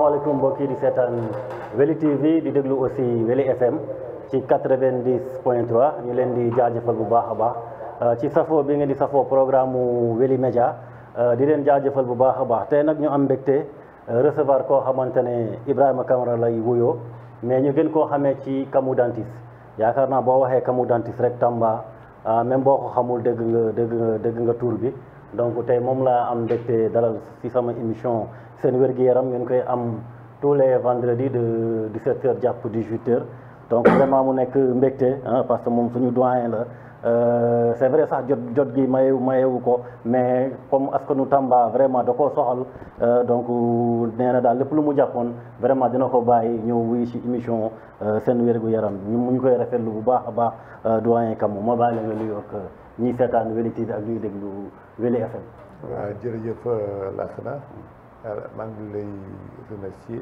asalaamaaleykum mbokk yi di seetaan Weli TV di déglu aussi Weli FM ci 90 point 3 ñu leen di jaajëfal bu baax a baax ci safoo bi ngeen di safoo programme mu Weli Média di leen jaajëfal bu baax a baax tey nag ñu am mbégte recevoir koo xamante ne Ibrahima Camara lay wuyoo mais ñu gën koo xamee ci Kamou Dentiste yaakaar naa boo waxee Kamou Dentiste rek Tamba même boo ko xamul dégg nga dégg nga dégg nga tur bi donc tey moom laa am mbégte dalal ci sama émission seen wér-gu-yaram ngeen koy am tous les vendredis de 17h jàpp 18h donc vraiment mu nekk mbégte parce que moom suñu doyen la c'est vrai sax jot jot gi mayewu mayewu ko mais comme askanu Tamba vraiment da koo soxal donc nee na daal lépp lu mu jàppoon vraiment dina ko bàyyi ñëw wuy ci émission seen wér-gu-yaram ñu mu ñu koy rafetlu bu baax a baax doyen Kamou ma bàyyi la nga nuyoo ak ñiy seetaan Weli TV ak ñuy déglu Weli FM. waaw jërëjëf Lassana maa ngi lay remercier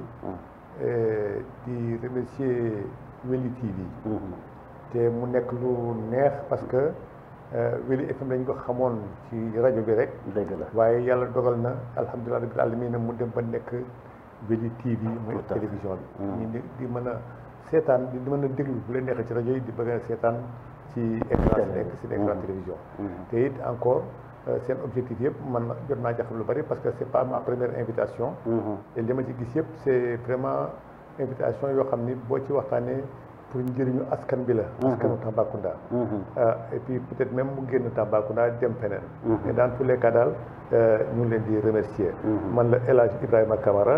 di remercier Weli TV te mu nekk lu neex parce que Weli FM dañ ko xamoon ci rajo bi rek dëgg la waaye yàlla dogal na alhamdulilah rabbil alamin mu dem ba nekk Weli TV muy télévision bi ñu di di mën a seetaan di mën a déglu bu leen neexee ci rajo yi di bëgg a seetaan ci écran si nekk si écran télévision te it encore seen objectif yëpp man jot naa jaxam lu bari parce que c'est pas ma première invitation et li ma ci gis yëpp c'est vraiment invitation yoo xam ni boo ci waxtaanee pour njëriñu askan bi la askanu Tambacounda et puis peut-être même mu génn Tambacounda dem feneen mais dans tous les cas daal ñu ngi leen di remercier man la El Hadj Ibrahima Camara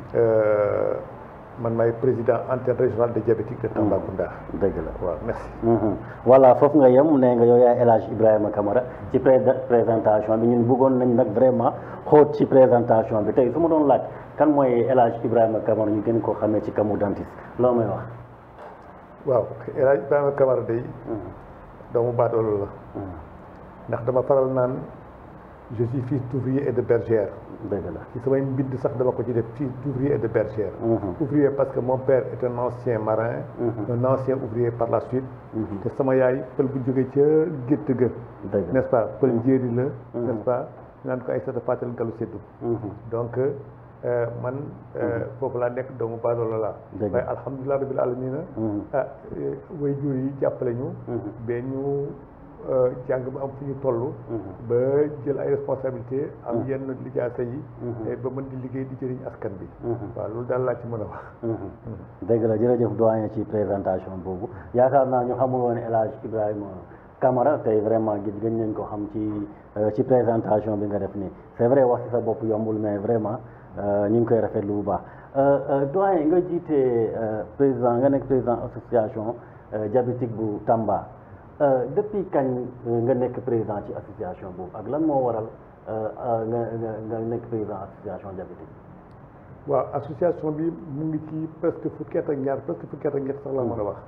man maay président antenne régionale des diabétiques de Tambacounda. dëgg la waaw merci. voilà foofu nga yem nee nga yow yaay El Hadj Ibrahima Camara ci présentation bi ñun bëggoon nañ nag vraiment xóot ci présentation bi tey su ma doon laaj kan mooy El Hadj Ibrahima Camara ñu gën koo xamee ci Kamou Dentiste loo may wax. waaw El Hadj Ibrahima Camara day doomu baadoolo la. ndax dama faral naan je suis fils d'ouvrier et de bergère. dëgg la ci samay mbind sax dama ko ci def fils d'ouvrier et de bergère. ouvrier parce que mon père est un ancien marin. un ancien ouvrier par la suite. te sama yaay pël bu jógee ca gétt ga. dëgg n'est-ce pas pël njéeri la. n'est-ce pas naan ko ay sa fatel galu seddu. donc man foofu laa nekk doomu baadoolo laa. dëgg waaye alhamdulilah rabbil alamina ah way jur yi jàppale ñu. ba ñu. jàng ba am fu ñu toll ba jël ay responsabilité am yenn lijaasa yi ba mën di liggéey di jëriñ askan bi waaw loolu daal laa ci mën a wax dëgg la jërëjëf doyen ci présentation boobu yaakaar naa ñu xamul woon El Hadj Ibrahima Camara tey vraiment gis gën nañ ko xam ci ci présentation bi nga def nii c'est vrai wax ci sa bopp yombul mais vraiment ñu ngi koy rafetlu bu baax doyen nga jiite président nga nekk président association diabétique bu Tamba depuis kañ nga nekk président ci association boobu ak lan moo waral nga nga nekk président association diabétique waaw association bi mu ngi ci presque fukki at ak ñaar presque fukki at ak ñett sax la mën a wax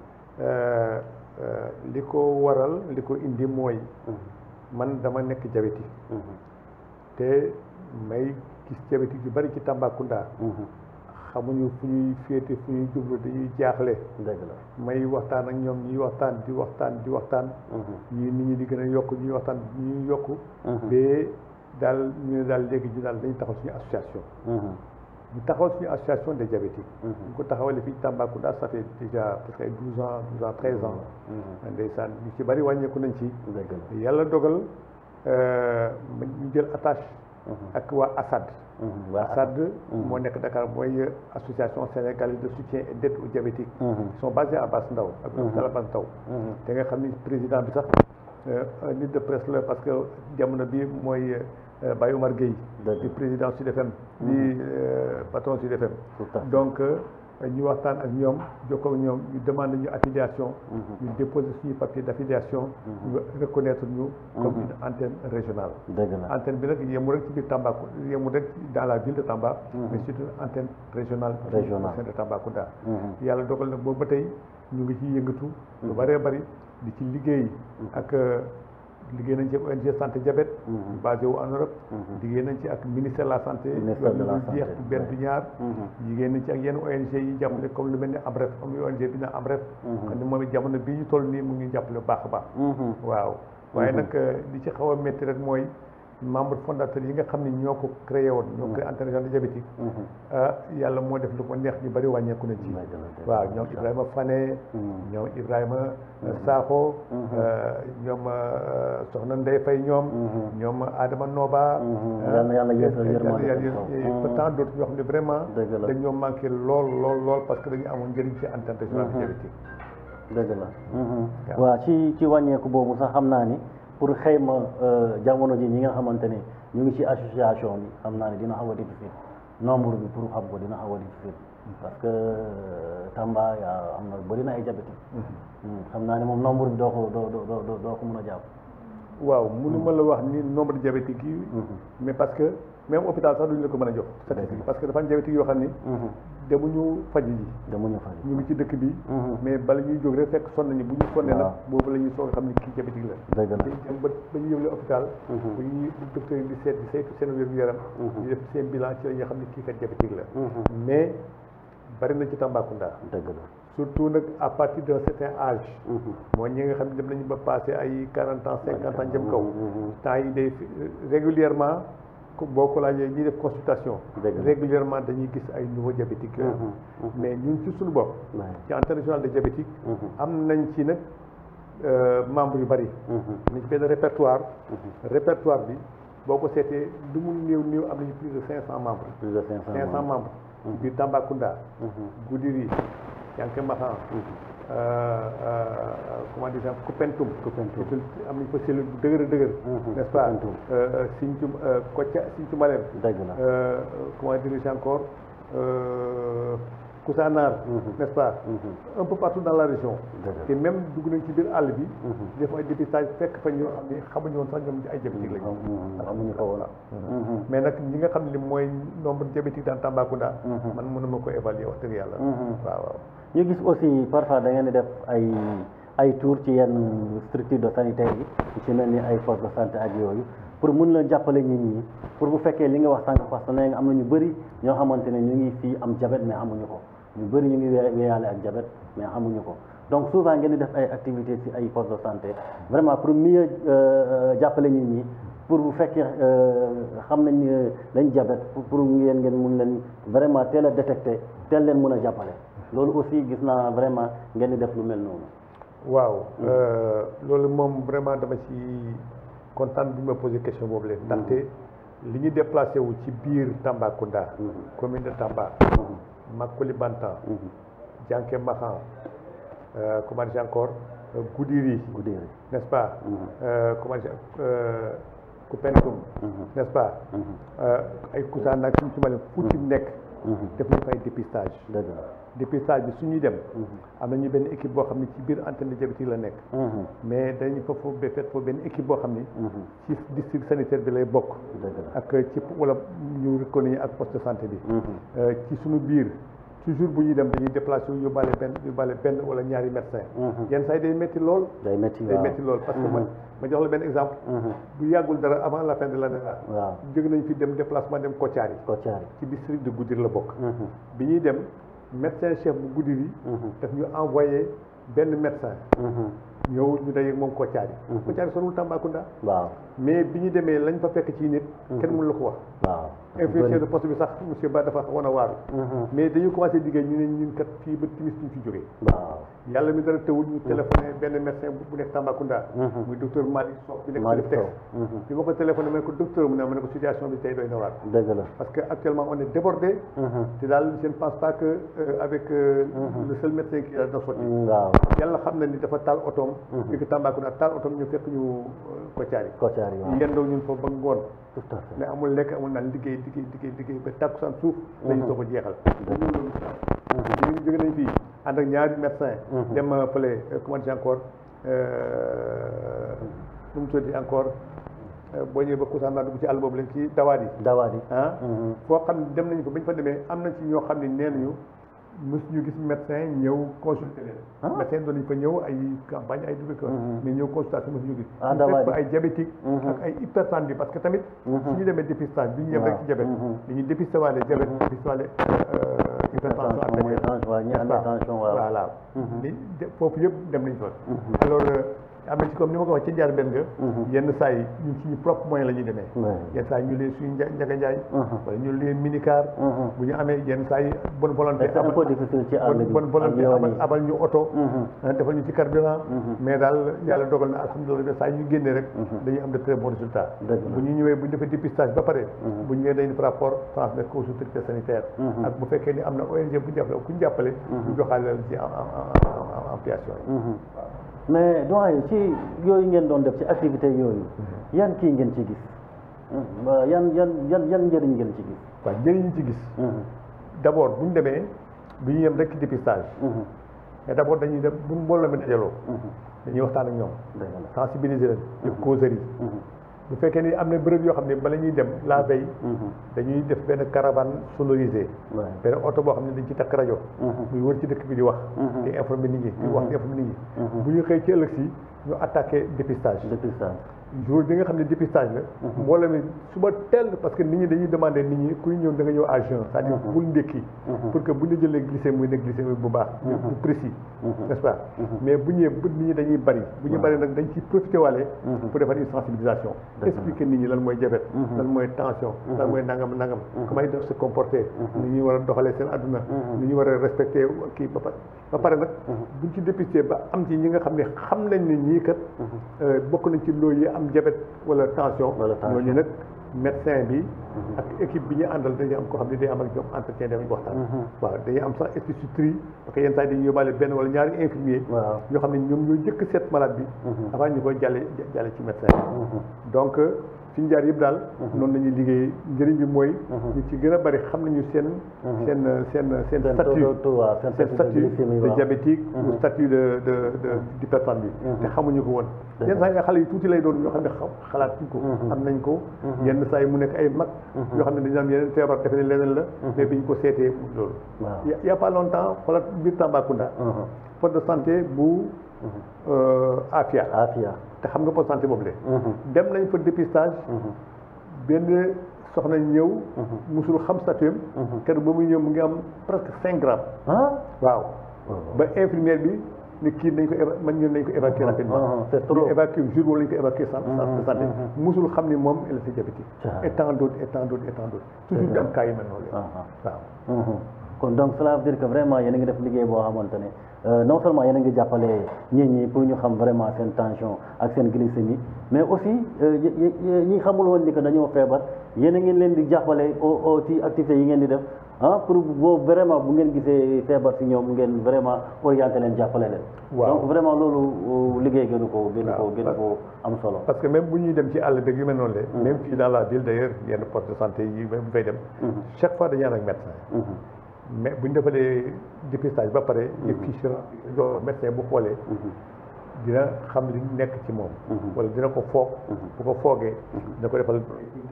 li ko waral li ko indi mooy man dama nekk diabétique te may gis diabétique yu bari ci Tambacounda xamuñu fu ñuy féete fu ñuy jublu dañuy jaaxle dëgg la may waxtaan ak ñoom ñuy waxtaan di waxtaan di waxtaan ñii nit ñi di gën a yokk ñuy waxtaan ñuy yokk ba daal ñu ne daal léegi ñu daal dañu taxaw suñu association ñu taxawal suñu association des diabétiques ñu ko taxawale fii Tambacounda ça fait déjà presque ay douze ans douze ans treize ans ndeysaan ñu ci bari wàññeeku nañ ci dëgg la yàlla dogal ñu jël attache ak waa ASAD ASAD moo nekk Dakar mooy association sénégalaise de soutien et d'aide aux diabétiques ils sont basés à Bass Ndao ak hôpital Bass Ndao te nga xam ni président bi sax nit de presse la parce que jamono bi mooy Baye Omar Gueye di président Sud FM di patron Sud FM donc ñu waxtaan ak ñoom jokkoo ak ñoom ñu demande ñu affiliation ñu déposer suñu papier d'affiliation ñu reconnaître ñu comme une antenne régionale antenne bi nag yemul rek ci biir Tambacounda yemul rek dans la ville de Tamba mais c'est une antenne régionale régionale de Tambacounda yàlla dogal na boobu ba tey ñu ngi ciy yëngatu lu bëree bëri di ci liggéey ak liggéey nañ ci ak ONG santé diabète basé wu en Europe liggéey nañ ci ak ministère de la santé Ministère de la lu santé, jeex benn ouais. du ñaar liggéey nañ ci ak yenn ONG yi jàppale comme lu mel ni AMREF am ONG bi na AMREF xam ne moom it jamono bii ñu toll nii mu ngi jàppale bu baax a baax waaw waaye nag li ci xaw a métti rek mooy membre fondateur yi nga xam ne ñoo ko créé woon ñoo créé antenne régionale diabétique ah yàlla moo def lu ko neex ñu bëri wàññeeku na ci waaw ñoom Ibrahima Fane ñoom Ibrahima Sakho ñoom soxna Ndeye Faye ñoom ñoom Adama Noba tant d'autres ñoo xam ne vraiment dañoo manqué lool lool lool parce que dañu amoon njëriñ ci antenne régionale diabétique dëgg la waaw ci ci wàññeeku boobu sax xam naa ni pour xëyma jamono ji ñi nga xamante ne ñu ngi ci association bi xam naa ne dina xaw a difficile nombre bi pour xam ko dina xaw a difficile parce que Tamba yaa am na bëri na ay diabétique xam naa ne moom nombre bi doo ko doo doo doo doo ko mën a jàpp waaw mënu ma la wax ni nombre de diabétique yi mais parce que même hôpital sax duñu la ko mën a jox statistique parce que dafa am diabétique yoo xam ni demuñu faj ji demuñu faj ñu ngi ci dëkk bi mais bala ñuy jóg rek fekk sonn nañu bu ñu sonnee nag boobu la ñuy soog a xam ni kii diabétique la dëgg la dem ba ba ñu yëgle hôpital bu ñuy docteur yi di seet di saytu seen wér-gu-yaram ñu def seen bilan ci la ñuy xam ni kii kat diabétique la mais bari na ci Tambacounda dëgg la surtout nag à partir d'un certain âge mooy ñi nga xam ne dem nañu ba passé ay quarante ans cinquante ans jëm kaw temps yi day régulièrement boo ko laajee ñuy def consultation régulièrement dañuy gis ay nouveaux diabétiques yooyu mais ñun ci suñu bopp ci antenne régionale de diabétique am nañ ci nag membre yu bari nañ ci benn répertoire répertoire bi boo ko seetee lu mu néew néew am nañu plus de cinq cent membres plus de cinq cinq cent membres biir Tambacounda Goudiri Yanké Maxan comment dire Koupentoum Koupentoum am nañu fa cellule bu dëgër dëgër n'est-ce pas Sinthiou Kotia Sinthiou Malem dëgg la comment dire encore Koussanar n'est-ce pas un peu partout dans la région te même dugg nañ ci biir àll bi def ay dépistage fekk fa ñoo xam ne xamuñu woon sax ñoom ay diabétique lañu xamuñu ko woon mais nag ñi nga xam ne mooy nombre diabétique dans Tambacounda man mënuma ko évaluer wax dëgg yàlla waaw waaw ñu gis aussi parfois da ngeen di def ay ay tour ci yenn structure de sanitaire yi ci mel ni ay poste de santé ak yooyu pour mun la jàppale nit ñi pour bu fekkee li nga wax sànq parce que nee nga am na ñu bëri ñoo xamante ne ñu ngi fii am diabète mais amuñu ko ñu bëri ñu ngi weeyaale ak diabète mais amuñu ko donc souvent ngeen di def ay activités ci ay poste de santé vraiment pour mieux jàppale nit ñi pour bu fekkee xam nañ lañ diabète pour ngeen ngeen mun leen vraiment teel a détecté teel leen mun a jàppale loolu aussi gis naa vraiment ngeen di def lu mel noonu. waaw loolu moom vraiment dama ci kontaan bi ma posé question boobu leen ndaxte li ñu déplacé wu ci biir Tambacounda. commune de Tamba. Makoli Bantan. Janké Maxan. comment dire encore Goudiri. Goudiri n'est-ce pas. comment dire Koupentoum. n'est-ce pas. ay Koussanar ak suñu ci male fu ci nekk. def nañ fa ay dépistage dépistage bi su ñuy dem am nañu benn équipe boo xam ne ci biir antenne de diabétique la nekk mais dañu fa foofu ba fet foofu benn équipe boo xam ni ci district sanitaire bi lay bokk ak ci wala ñu reconnu ak poste de santé bi ci suñu biir toujours bu ñuy dem dañuy déplacé wu yóbbaale benn yóbbaale benn wala ñaari médecin yenn saa yi day métti lool day métti day métti lool parce que man ma jox la benn exemple bu yàggul dara avant la fin de l'année là waaw jóge nañ fi dem déplacement dem Kotiari Kotiari ci district de Goudiri la bokk bi ñuy dem médecin chef bu Goudiri daf ñu envoyé benn médecin ñëw ñu dajeeg moom Kotiari Kotiari sonul Tambacounda waaw mais bi ñu demee lañ fa fekk ci nit kenn mënu la ko wax waaw infirmier de poste bi sax monsieur Ba dafa wan a waaru mais dañu commencé liggéey ñu ne ñun kat fii ba timis ñu fi jógee waaw yàlla mi dara tëwul ñu téléphoné benn médecin bu nekk Tambacounda muy docteur Malick Sow bi nekk Malick Solitex Sow bi ma ko téléphoné ma ne ko docteur mu ne ma ne ko situation bi tey doy na waar dëgg la parce que actuellement on est débordé te daal je ne pense pas que euh, avec euh, le seul médecin qui a dina sotti waaw yàlla xam na ni dafa taal otoom fi ko Tambacounda taal otoom ñu fekk ñu Kotiari Kotiari waaw yendoo ñun foofu ba ngoon tout à fait mais amul lekk amul naan liggéey liggéey liggéey liggéey ba tàkkusaan suuf dañu soo ko jeexal ñu jóge nañ fii ànd ak ñaari médecin dem fële comment dire encore nu mu tuddi encore boo ñëwee ba Koussanar dugg ci àll boobu lañ ci dawaat yi dawaat yi ah foo xam ne dem nañu fa ba ñu fa demee am na ci ñoo xam ne nee nañu mosu ñu gis médecin ñëw consulter leen médecin doon nañu fa ñëw ay campagne ay dugg ko mais ñëw consultation mosu ñu gis Ah, ñu dawaat fekk fa yi. ay diabétique ak ay hypertendu parce que tamit suñu demee dépistage bi ñu yem rek ci diabète dañuy dépister waale diabète dépister waale hypertension Tension, mooy artérielle tension, waaw, ñi n'est-ce amee pas? tension, waaw. voilà li de- foofu yëpp dem nañ fa alors euh, am na ci comme ni ma ko wax ci njaar benn nga yenn saa yi ñun suñu propre moyen la ñuy demee Ouais. yenn saa yi ñu leen suñu nja- njaga njaay wala ñu leen minicar bu ñu amee yenn saa yi bonne volonté Mais c'est un peu difficile ci àll bi bonne volonté ak yoon abal yi. abal ñu oto ah, defal ñu ci carburant mais daal yàlla dogal na alhamdulilah saa yi ñu génnee rek dañuy am de très bons résultats Dëgg la. bu ñu ñëwee bu ñu defee dépistage ba pare bu ñu ñëwee dañu def rapport transmettre ko aux autorités sanitaires ak bu fekkee ni am na ONG bu ñu jàppale ku ñu jàppale ñu joxaale la ci en en en en ampliation yi mais doyen ci yooyu ngeen doon def ci activité yooyu yan kii ngeen ci gis ba yan yan yan yan njëriñ ngeen ci gis waaw njëriñ ñu ci gis d' abord bu ñu demee bu ñu yem rek ci dépistage mais d' abord dañuy dem bu mbooloo mi dajaloo dañuy waxtaan ak ñoom dëgg la sensibiliser leen def causerie bu fekkee ni am na bërëb yoo xam ne bala ñuy dem la veille dañuy def benn caravane sonorisée Ouais. benn oto boo xam ne dañ ci takk rajo muy wër ci dëkk bi di wax di informer nit ñi di wax di informer nit ñi bu ñu xëy ci ëllëg si ñu attaqué dépistage dépistage jour bi nga xam ne dépistage la mbooloo mi suba teel parce que nit ñi dañuy demandé nit ñi kuy ñëw da nga ñëw à jeun c'est-à-dire bul ndékki pour que bu ñu jëlee glycémie muy ne glycémie bu baax bu précis n'est-ce pas mais bu ñëwee bu nit ñi dañuy bari bu ñu bari nag dañ ciy profité waale pour defar une sensibilisation expliquer nit ñi lan mooy diabète lan mooy tension lan mooy nangam nangam comment ils doivent se comporter ni ñuy war a doxalee seen adduna ni ñu war a respecté kii ba pare ba pare nag buñ ci dépisté ba am ci ñi nga xam ne xam nañ ne ñii kat euh, bokk nañ ci loolu yi am diabète wala tension Wala tension. ñooñu nag médecin bi ak équipe bi ñu àndal dañuy am ko xam ne day am ak ñoom entretien damañ waxtaan waaw dañuy am sax institutrice parce que yenn saa yi dañuy yóbbaale benn wala ñaari infirmier waaw ñoo xam ne ñoom ñoo jëkk seet malade bi avant ñu koy jàlle jàlle ci médecin bi donc fi ñu jaar yëpp daal noonu la ñuy liggéey njëriñ bi mooy ñu ci gën a bari xam nañu seen seen seen seen seen statut taux- taux- waaw, seen seen statut de statut glycémie, de waaw. diabétique ou statut de de de d'hypertendu te xamuñu ko woon yenn saa yi xale yi tuuti lay doon ñoo xam ne xam xalaatuñ ko am nañ ko yenn saa yi mu nekk ay mag yoo xam ne dañu am yeneen feebar defe ne leneen la mais bi ñu ko seetee mu loolu waaw il y a- il y a pas longtemps xoolal biir Tambacounda poste de santé bu euh, Afia Afia te xam nga poste de santé boobu le dem nañ fa dépistage benn soxna ñëw musul xam statut am kër ba muy ñëw mu ngi am presque cinq grammes ah waaw ba infirmière bi ni kii nañ ko éva man ñun nañ ko évacuer rapidement ah, c'est trop. ñu évacuer jour boobu lañ ko évacuer centre centre de santé musul xam ni moom elle était diabétique Ça. et tant d'autres et tant d'autres et tant d'autres toujours di am cas yu mel noonu la ah waaw Mhm. kon donc cela veut dire que vraiment yéen a ngi def liggéey boo xamante ne euh, non seulement yéen a ngi jàppale nit ñi pour ñu xam vraiment seen tension ak seen glycémie mais aussi euh, y- y- ñi xamul woon ni que dañoo feebar yéen a ngi leen di jàppale au au ci activités yi ngeen di def ah pour boobu vraiment bu ngeen gisee feebar si ñoom ngeen vraiment orienté leen jàppale leen. Waaw. donc vraiment loolu euh, liggéey gënu ko gënu ko Waaw. gënu ko am solo. parce que même bu ñuy dem ci àll beeg yu mel noonu la même fii dans la ville d'ailleurs yenn poste de santé yi même bu fay dem chaque fois dañuy ànd ak médecin Mhm. mais bu ñu defalee dépistage ba pare ñu fiche jo médecin bu xoolee dina xam li nekk ci moom wala dina ko foog bu ko foogee dina ko defal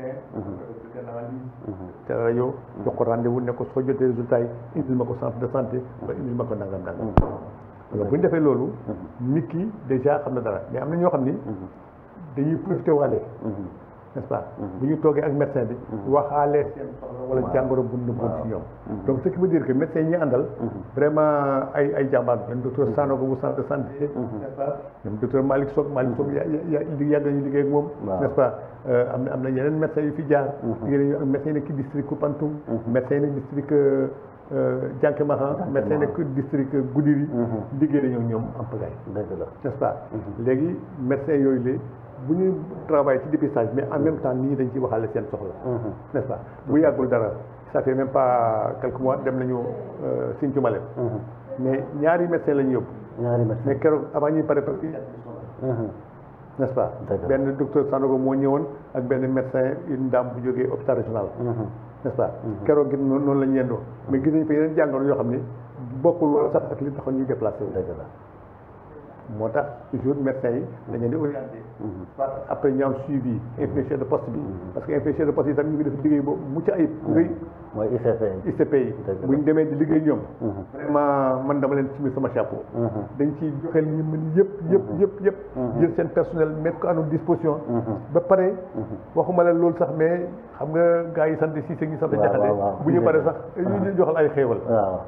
te rajo jox ko rendez-vous ne ko soo jotee résultat yi indil ma ko centre de santé wala indil ma ko nangam nangam donc bu ñu defee loolu nit ki déjà xam na dara mais am na ñoo xam ni dañuy profité waale n'est-ce pas bu ñu toogee ak médecin bi waxaale seen soxla wala jàngoro bu nëbboon ci ñoom donc ce qui veut dire que médecin yi ñuy àndal vraiment ay ay jàmbaar lañ docteur Sanogo bu centre de santé n'est-ce pas ñoom docteur Malick Sock Malick Sock ya ya yàgg nañu liggéey ak moom Waaw. n'est-ce pas Euh, am na am na yeneen médecins yu fi jaar liggéey nañu ak médecin yi nekk ci district Koupantoum médecin yi nekk district Diankémahan médecin yi nekk district Goudiri liggéey nañu ak ñoom en pagaille dëgg la. n'est-ce pas léegi médecin yooyu la bu ñuy travailler ci dépistage mais en même temps nit ñi dañ ciy waxaale seen soxla n'est-ce pas bu yàggul dara ça fait même pas quelques mois dem nañu euh, Sinthiou Malem mais ñaari médecin la ñu yóbbu ñaari médecin. mais keroog avant ñuy pare parce que Mhm. n'est-ce pas Dëgg la. benn docteur Sanogo moo ñëwoon ak benn médecin une dame bu jógee hôpital régional Mhm. n'est-ce pas keroog gi noonu noonu la ñu yendoo mais gis nañu fa yeneen jàngoro yoo xam ne bokkul woon sax ak li taxoon ñuy déplacé wu dëgg la. moo tax toujours médecin yi dañu leen di orienté parce que après ñu am suivi infirmier de poste bi parce que infirmier de poste yi tam ñu ngi def liggéey boobu mucc ayib ngay mooy ICP. ICP yi Dëgg la. bu ñu demee di liggéey ñoom vraiment man dama leen simi sama chapeau dañ ciy joxe li ñu mën yëpp yëpp yëpp yëpp jël seen personnel mettre ko à notre disposition ba pare waxuma leen loolu sax mais xam nga gars yi sant si ñu sant Waaw, jaxate waaw, waaw. bu ñu paree sax ñu ñu joxal ay xéewal waaw.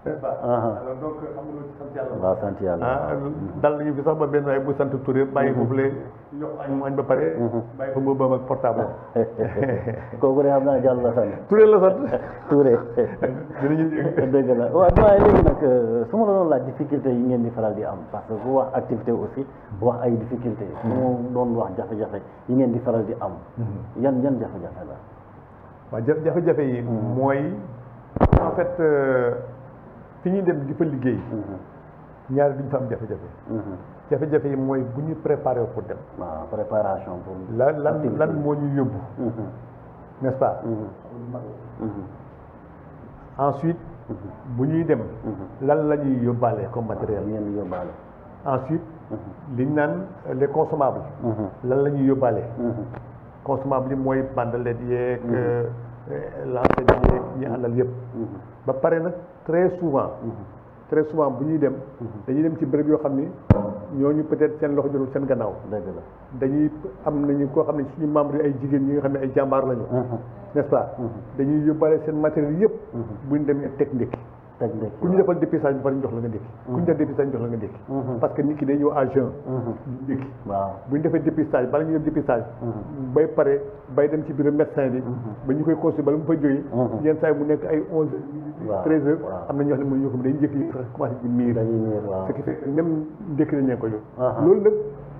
n'est-ce pas alors donc xam nga loolu ci sant yàlla waaw sant yàlla ah dal nañu fi sax ba benn waaye bu sant Touré bàyyi foofu le yokk añ mu añ ba pare bàyyi fa mbëbam ak portable kooku de xam naa jàll la sant Touré la sant Touré dinañu dëgg la waaw waaye léegi nag su ma la doon laaj difficulté yi ngeen di faral di am parce que ku wax activité aussi wax ay difficulté su ma doon wax jafe-jafe yi ngeen di faral di am yan yan jafe-jafe la waaw ja- jafe-jafe yi mooy en fait fi ñuy dem di fa liggéey ñaari duñ fa am jafe-jafe jafe-jafe yi mooy bu ñu préparé pour dem waaw préparation pour la lan lan moo ñu yóbbu n'est-ce pas ensuite bu ñuy dem lan la ñuy yóbbaale comme matériel ngeen di yóbbaale ensuite liñ naan les consommables lan la ñuy yóbbaale consommable yi mooy bandalet yeeg lancé bi yeeg ñi àndal yëpp ba pare nag très souvent très souvent bu ñuy dem dañuy dem ci béréb yoo xam ni ñooñu peut-être seen loxo jotul seen gannaaw dëgg la dañuy am nañu koo xam ne suñu membre yi ay jigéen ñi nga xam ne ay jàmbaar lañu n'est-ce pas dañuy yóbbaale seen matériel yëpp bu ñu demee teg ndékki teg ndekki ku ñu defal dépistage bi pare ñu jox la nga ndékki ku ñu def dépistage ñu jox la nga ndékki parce que nit ki day ñëw à jeun ñu ndékki waaw bu ñu defee dépistage bala ñu def dépistage bay pare bay dem ci bureau médecin bi ba ñu koy consulter bala mu fa jógee yenn saa yi mu nekk ay onze Waaw, treize heures waaw. am na ñoo xam ne mënuñu ko dañuy njëkk yi sax commencé di miir dañuy ñëw waaw ce qui fait que même ndékki nañ leen ko yóbbu Aha. loolu nag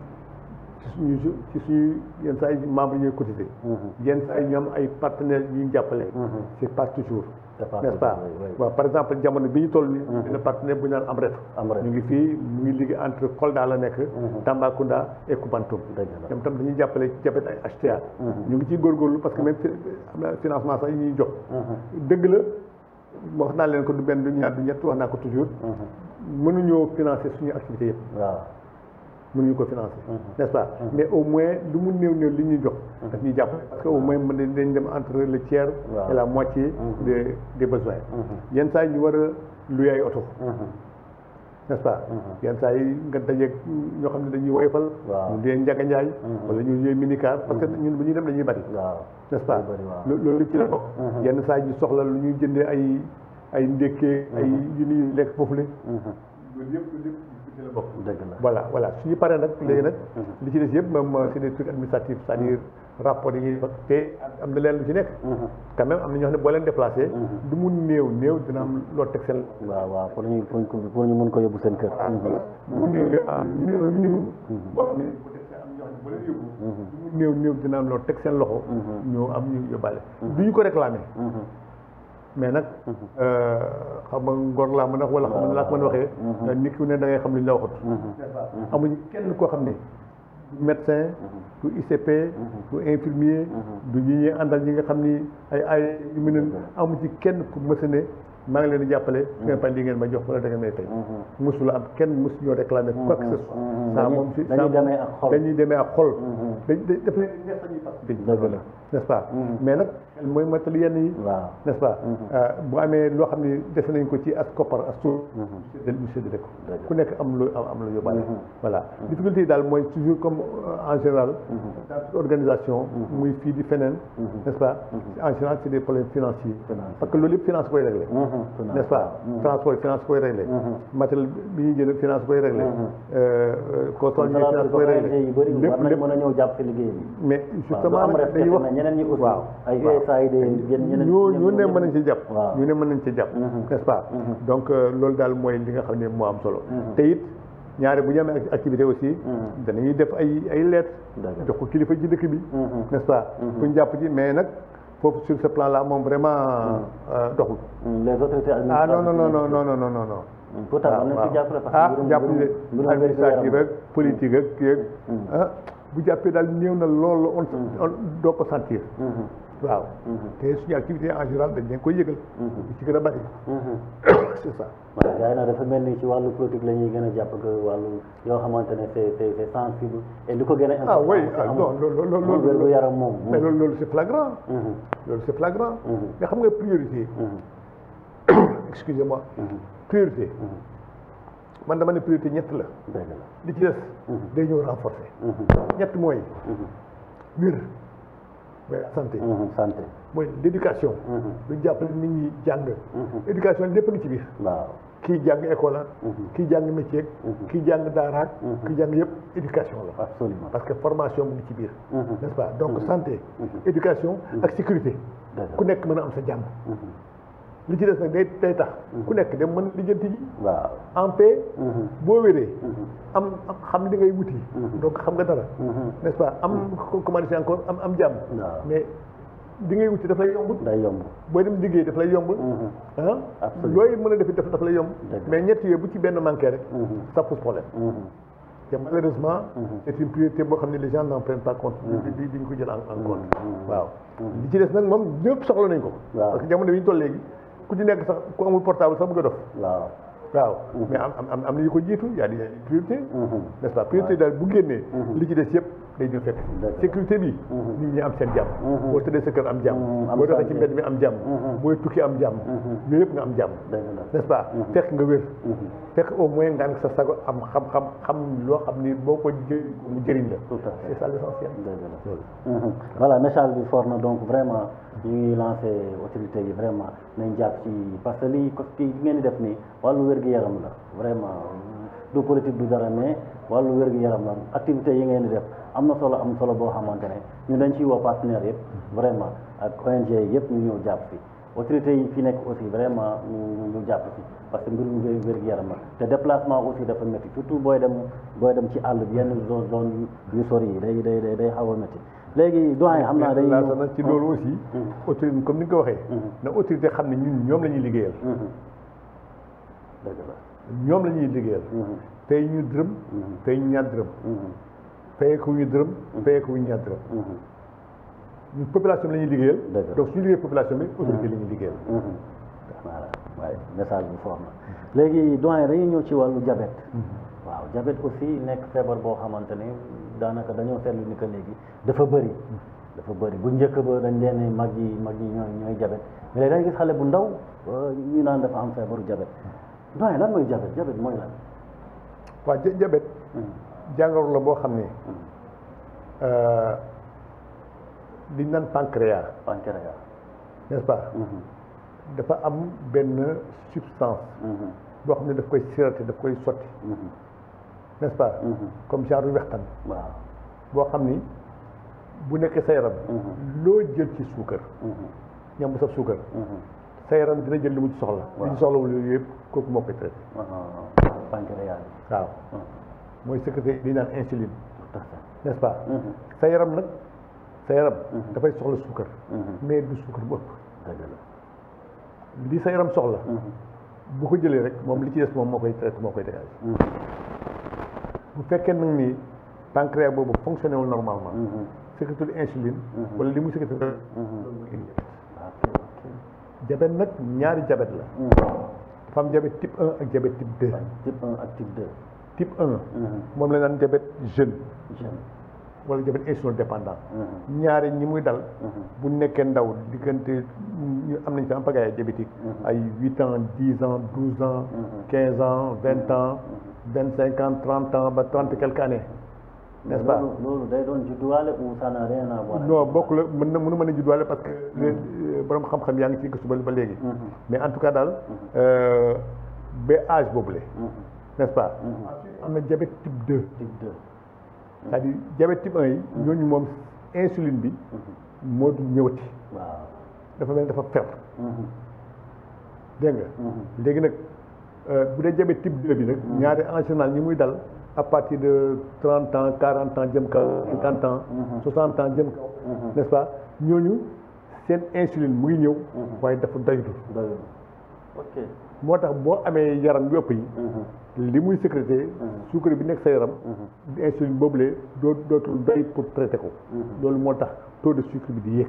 ci suñu ci suñu yenn saa yi membres yi ñooy cotiser yenn saa yi ñu am ay partenaires yu ñu jàppale c'est pas toujours C'est pas n'est-ce pas toujours, oui, oui. waaw par exemple jamono bi ñu toll nii dina partenaire bu ñu naan Amref Amref. ñu ngi fii mu ngi liggéey entre Kolda la nekk Tambacounda et Koubantoum Dëgg la. ñoom tam dañuy jàppale ci jabet ay HTA ñu ngi ciy góorgóorlu parce que même fi- am na financement sax yi ñuy jox dëgg la wax naa leen ko du benn du ñaar du ñett wax naa ko toujours mënuñoo financer suñu activité yëpp waaw mënuñu ko financer n'est-ce pas mais au moins lu mu néew néew li ñuy jox daf ñuy jàppale parce que au moins mën nañ dañ dem entre le tiers Waaw. et la moitié des des besoins yenn saa yi ñu war a luy ay oto n'est-ce pas yenn saa yi nga dajeeg ñoo xam ne dañuy woyofal Waaw. ñu dee njaga njaay wala ñu ñooy minicar parce que ñun bu ñuy dem dañuy bari waaw n'est-ce pas Day bari, waaw. lo- loolu ci la bokk yenn saa yi ñu soxla lu ñuy jëndee ay ay ndékkee ay yu ñuy lekk foofu le loolu yëpp loolu yëpp ci la bokk dëgg la voilà voilà suñu paree nag léegi nag li ci des yëpp même c'est des trucs administratifs c'est-à-dire rapport yi ñuy def te am na leen lu ci nekk quand même am na ñoo xam ne boo leen déplacé du mu néew néew dina am loo teg seen waaw waaw pour ñu pour ñu pour ñu mun ko yóbbu seen kër mu néew ah néew néew boo xam ne bu dee am ñoo xam ne boo leen yóbbu du mu néew néew dina am loo teg seen loxo ñoo am ñu yóbbaale du ñu ko réclamer mais nag xam nga ngor laa mën a wax wala xam nga laa ko mën a waxee nit ku ne da ngay xam li ñu la waxut amuñu kenn koo xam ne du médecin du ICP du infirmier du ñi ñuy àndal ñi nga xam ni ay ay yu mu ne amu ci kenn ku mësa ne maa ngi leen di jàppale su ngeen fay li ngeen ma jox wala da ngeen may fay mësula am kenn mësu ñoo réclamer quoi que ce soit ça moom si dañuy demee ak xol dañuy demee ak xol dañ daf leen neex sañuy participer dëgg la n'est-ce pas mais nag mooy mottali yenn yi waaw n'est-ce pas bu amee loo xam ne dese nañ ko ci as koppar as suuf ñu séddale ko ku nekk am lu am lu yóbbaale voilà difficulté yi daal mooy toujours comme en général dans toute organisation muy fii di feneen n'est-ce pas en général c'est des problèmes financiers parce que loolu yëpp finance koy réglé n'est-ce pas transport finance koy réglé matériel bi ñuy jënd finance koy réglé contrôle yi finance koy réglé yu bëri war nañ lépp mën a ñëw jàpp ci liggéey bi mais justement am nag rek dañuy wax ñeneen ñi aussi waaw ay waaw. USAID yéen ñeneen ñu ñu ne mën nañ ci jàpp waaw. ñu ne mën nañ ci jàpp n'est-ce pas donc euh, loolu daal mooy li nga xam ne moo am solo te it ñaare bu ñu amee ac- activité aussi danañuy def ay ay lettres D'accord. jox ko kilifa ji dëkk bi n'est-ce pas pour ñu jàpp ci mais nag foofu sur ce plan là moom vraiment euh, doxul les autorités ah non non non administratives non non non non non non pourtant waaw war nañ waaw ci jàppale parce ah que mbirum- jàpp ne mbirum administrative wér-gu-yaram. ak politique ak kii ak ah bu jàppee daal néew na lool on on doo ko sentir waaw te suñu activité en général dañ leen koy yëgal di ci gën a bari c'est ça waaw gars yi nag dafa mel ni ci wàllu politique la ñuy gën a jàpp que wàllu yoo xamante ne c'est c'est c'est sensible et lu ko gën a ah oui important, ah amul- non loolu loolu amul loolu wér gu yaram moom mais loolu loolu c'est flagrant Mhm. loolu c'est flagrant mais xam nga priorité excusez-moi priorité man dama ne priorité ñett la dëgg la li ci des day ñëw renforcer ñett mooy wér mooy santé Mhm, santé mooy l' éducation lu jàppale nit ñi jàng éducation lépp a ngi ci biir waaw kii jàng école ak kii jàng métier kii jàng daaraak kii jàng yëpp éducation la absolument parce que formation mu ngi ci biir n'est-ce pas donc santé éducation ak sécurité ku nekk mën a am sa jàmm li ci des nag day day tax ku nekk dem mën lijjanti ji waaw en paix boo wéree am am xam li ngay wuti donc xam nga dara n'est-ce pas am comment dire encore am am jàmm waaw mais li ngay wuti daf lay yomb day yomb booy dem liggéey daf lay yomb ah Absolument. looy mën a def daf daf lay yomb Dëgg. mais ñett yooyu bu ci benn manqué rek ça pose problème te malheureusement c'est une priorité boo xam ne les gens n'en prennent pas compte di di di ñu ko jël en en compte waaw li ci des nag moom ñëpp soxla nañ ko Waaw. parce que jamono bi ñu toll léegi ku ci nekk sax ku amul portable sax bëgg a dof waaw waaw mais am am am am na yu ko jiitu y a des priorité n'est-ce pas priorité daal bu génnee li ci des yëpp day ñëw fekk Dëgg la. sécurité bi nit ñi am seen jàmm boo tëddee sa kër am jàmm am boo doxee ci santé. mbedd mi am jàmm booy tukki am jàmm yooyu yëpp nga am jàmm dëgg la n'est-ce pas fekk nga wér fekk au moins nga am sa sago am xam-xam xam loo xam ni boo ko jë mu jëriñ la tout à fait c'est ça l'essentiel dëgg la loolu Mhm. voilà message bi fort na donc vraiment ñu ngi lancé autorité yi vraiment nañ jàpp ci parce que lii ko kii li ngeen di def nii wàllu wér-gu-yaram la vraiment du politique du dara mais wàllu wér-gu-yaram la activité yi ngeen di def am na solo am solo boo xamante ne ñu dañ ciy woo partenaires yëpp vraiment ak ONG yëpp ñu ñëw jàpp fi autorité yi fi nekk aussi vraiment ñu ñu jàpp fi parce que mbirum wér wér-gu-yaram la te déplacement aussi dafa métti surtout booy dem booy dem ci àll bi yenn zone zone yu yu sori yi day day day day xaw a métti léegi doyen xam naa day laata nag ci loolu aussi autorité comme ni nga ko waxee na autorité xam ne ñun ñoom la ñuy liggéeyal dëgg la ñoom la ñuy liggéeyal fay ñu dërëm fay ñu ñaar dërëm fayee ko ñu dërëm fayee ko ñu ñaar dërëm ñun population bi la ñuy liggéeyal Dëgg la. donc suñu liggéey population bi autorité la ñuy liggéeyal voilà waaye message bi fort na léegi doyen dañuy ñëw ci wàllu diabète waaw diabète aussi nekk feebar boo xamante ne daanaka dañoo seetlu ni que léegi dafa bëri dafa bëri bu njëkk ba dañ leen ne mag yi mag yi ñooy ñooy diabète mais léegi dañuy gis xale bu ndaw euh, ñu naan dafa am feebaru diabète doyen lan mooy diabète diabète mooy lan waa ja- diabète jàngoro la boo xam ne euh, liñ naan pancréas pancréas n'est-ce pas dafa am benn substance boo xam ne daf koy siroté daf koy sotti n'est-ce pas comme genre wextan waaw boo xam ni bu nekkee sa yaram loo jël ci suukar ñam bu saf suukar sa yaram dina jël li mu ci soxla li ci soxlawul yooyu yëpp kooku moo koy traité pancréas waaw mooy sécrété li naan insuline tout à fait n'est-ce pas sa yaram nag sa yaram dafay soxla suukar mais du suukar bu ëpp dëgg la li sa yaram soxla bu ko jëlee rek moom li ci des moom moo koy traité moo koy dégagé bu fekkee nag ni pancréas boobu fonctionné wul normalement sécrétul insuline wala li mu sécrété loolu mooy indi ok ok diabète nag ñaari diabète la dafa am diabète type 1 ak diabète type 2 type 1 ak type 2 type 1 moom la naan diabète jeune jeune wala diabète insulino dépendant ñaari ñi muy dal bu nekkee ndaw diggante ñu am nañ fi en pagaille diabétique ay huit ans dix ans douze ans quinze ans vingt ans vingt cinq ans trente ans ba trente quelques années n'est-ce pas loolu loolu day doon judduwaale ou ça n'a rien à voir non bokk la mën na mënu mën a judduwaale parce que les borom xam-xam yaa ngi ci gëstu ba ba léegi mais en tout cas daal euh, ba âge boobule n'est-ce pas am na diabète type 2 type 2 c'est-à-dire diabète type 1 yi ñooñu moom insuline bi moo du ñëwati waaw dafa mel ni dafa fer dégg nga léegi nag euh, bu dee diabète type 2 bi nag ñaari en général ñi muy dal à partir de 30 ans 40 ans jëm kaw 50 ans 60 ans jëm kaw n'est-ce pas ñooñu seen insuline mu ngi ñëw waaye dafa doylu doyul ok moo tax boo amee yaram yu ëpp yi li muy sécrété suukar bi nekk sa yaram insuline boobule doo dootul doy pour traiter ko loolu moo tax taux de sucre bi di yéeg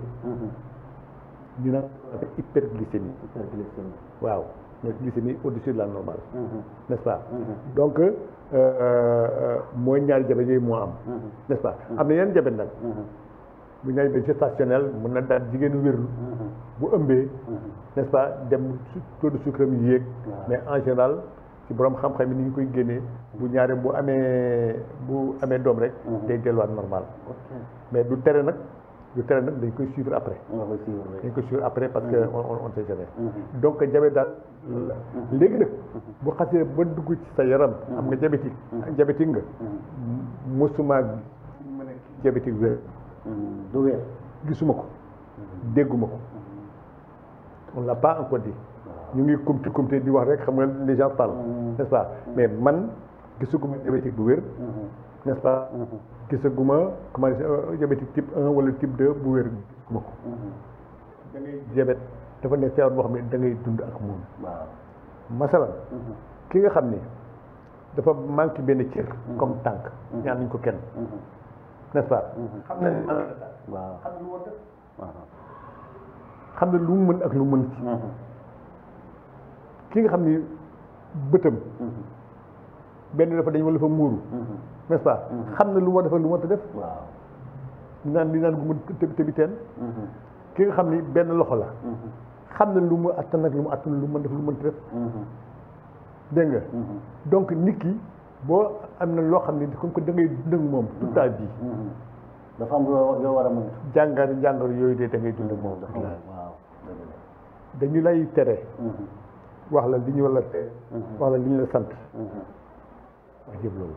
ñu naan dafa hyperglycémie hyperglycémie waaw mooy glycémie au-dessus de la normale n'est-ce pas donc euh, euh, mooy ñaari jabet yooyu moo am n'est-ce pas am na yeneen jabet nag bu ñaari jabet gestationnel mën na daal jigéenu wérlu bu ëmbee n'est-ce pas dem su- taux de sucre mi yéeg mais en général ci borom xam-xam yi ni ñu koy génnee bu ñaari bu amee bu amee doom rek day delluwaat normal ok mais du tere nag lu tere nag dañ koy suivre après nga koy suivre dañ koy suivre après parce que on on on sait jamais donc diabète daal léegi nag bu xasee ba dugg ci sa yaram am nga diabétique diabétique nga mosuma mën a diabétique wér du wér gisuma ko dégguma ko on l'a pas encore dit ñu ngi kumti kumti di wax rek xam nga les gens parlent n'est-ce pas mais man gisaguma diabétique bu wér n'est-ce pas gisaguma comment dire diabétique type 1 wala type 2 bu wér gisaguma ko da ngay diabète dafa nekk feebar boo xam ne da ngay dund ak moom waaw masalan ki nga xam ni dafa manqué benn cër comme tànk ñaan nañ ko kenn n'est-ce pas xam na ni waaw xam lu war def waaw xam ne lu mu mën ak lu mu mën ci ki nga xam ni bëtam benn dafa dañ wala dafa muuru n'est-ce pas xam na lu mu war def ak lu mu war def waaw naan di naan gu mu tëb tëbi teen ki nga xam ni benn loxo la xam na lu mu attan ak lu mu attan lu mu mën def lu mu mën def dégg nga donc nit ki boo am na loo xam ne comme que da ngay dund ak moom toute ta vie dafa am yoo yoo war a mën jàngar jàngar yooyu de da ngay dund ak moom dafa waaw dëgg la dañu lay tere wax la li ñu war la tere wax la li ñu la sant wax yëpp loolu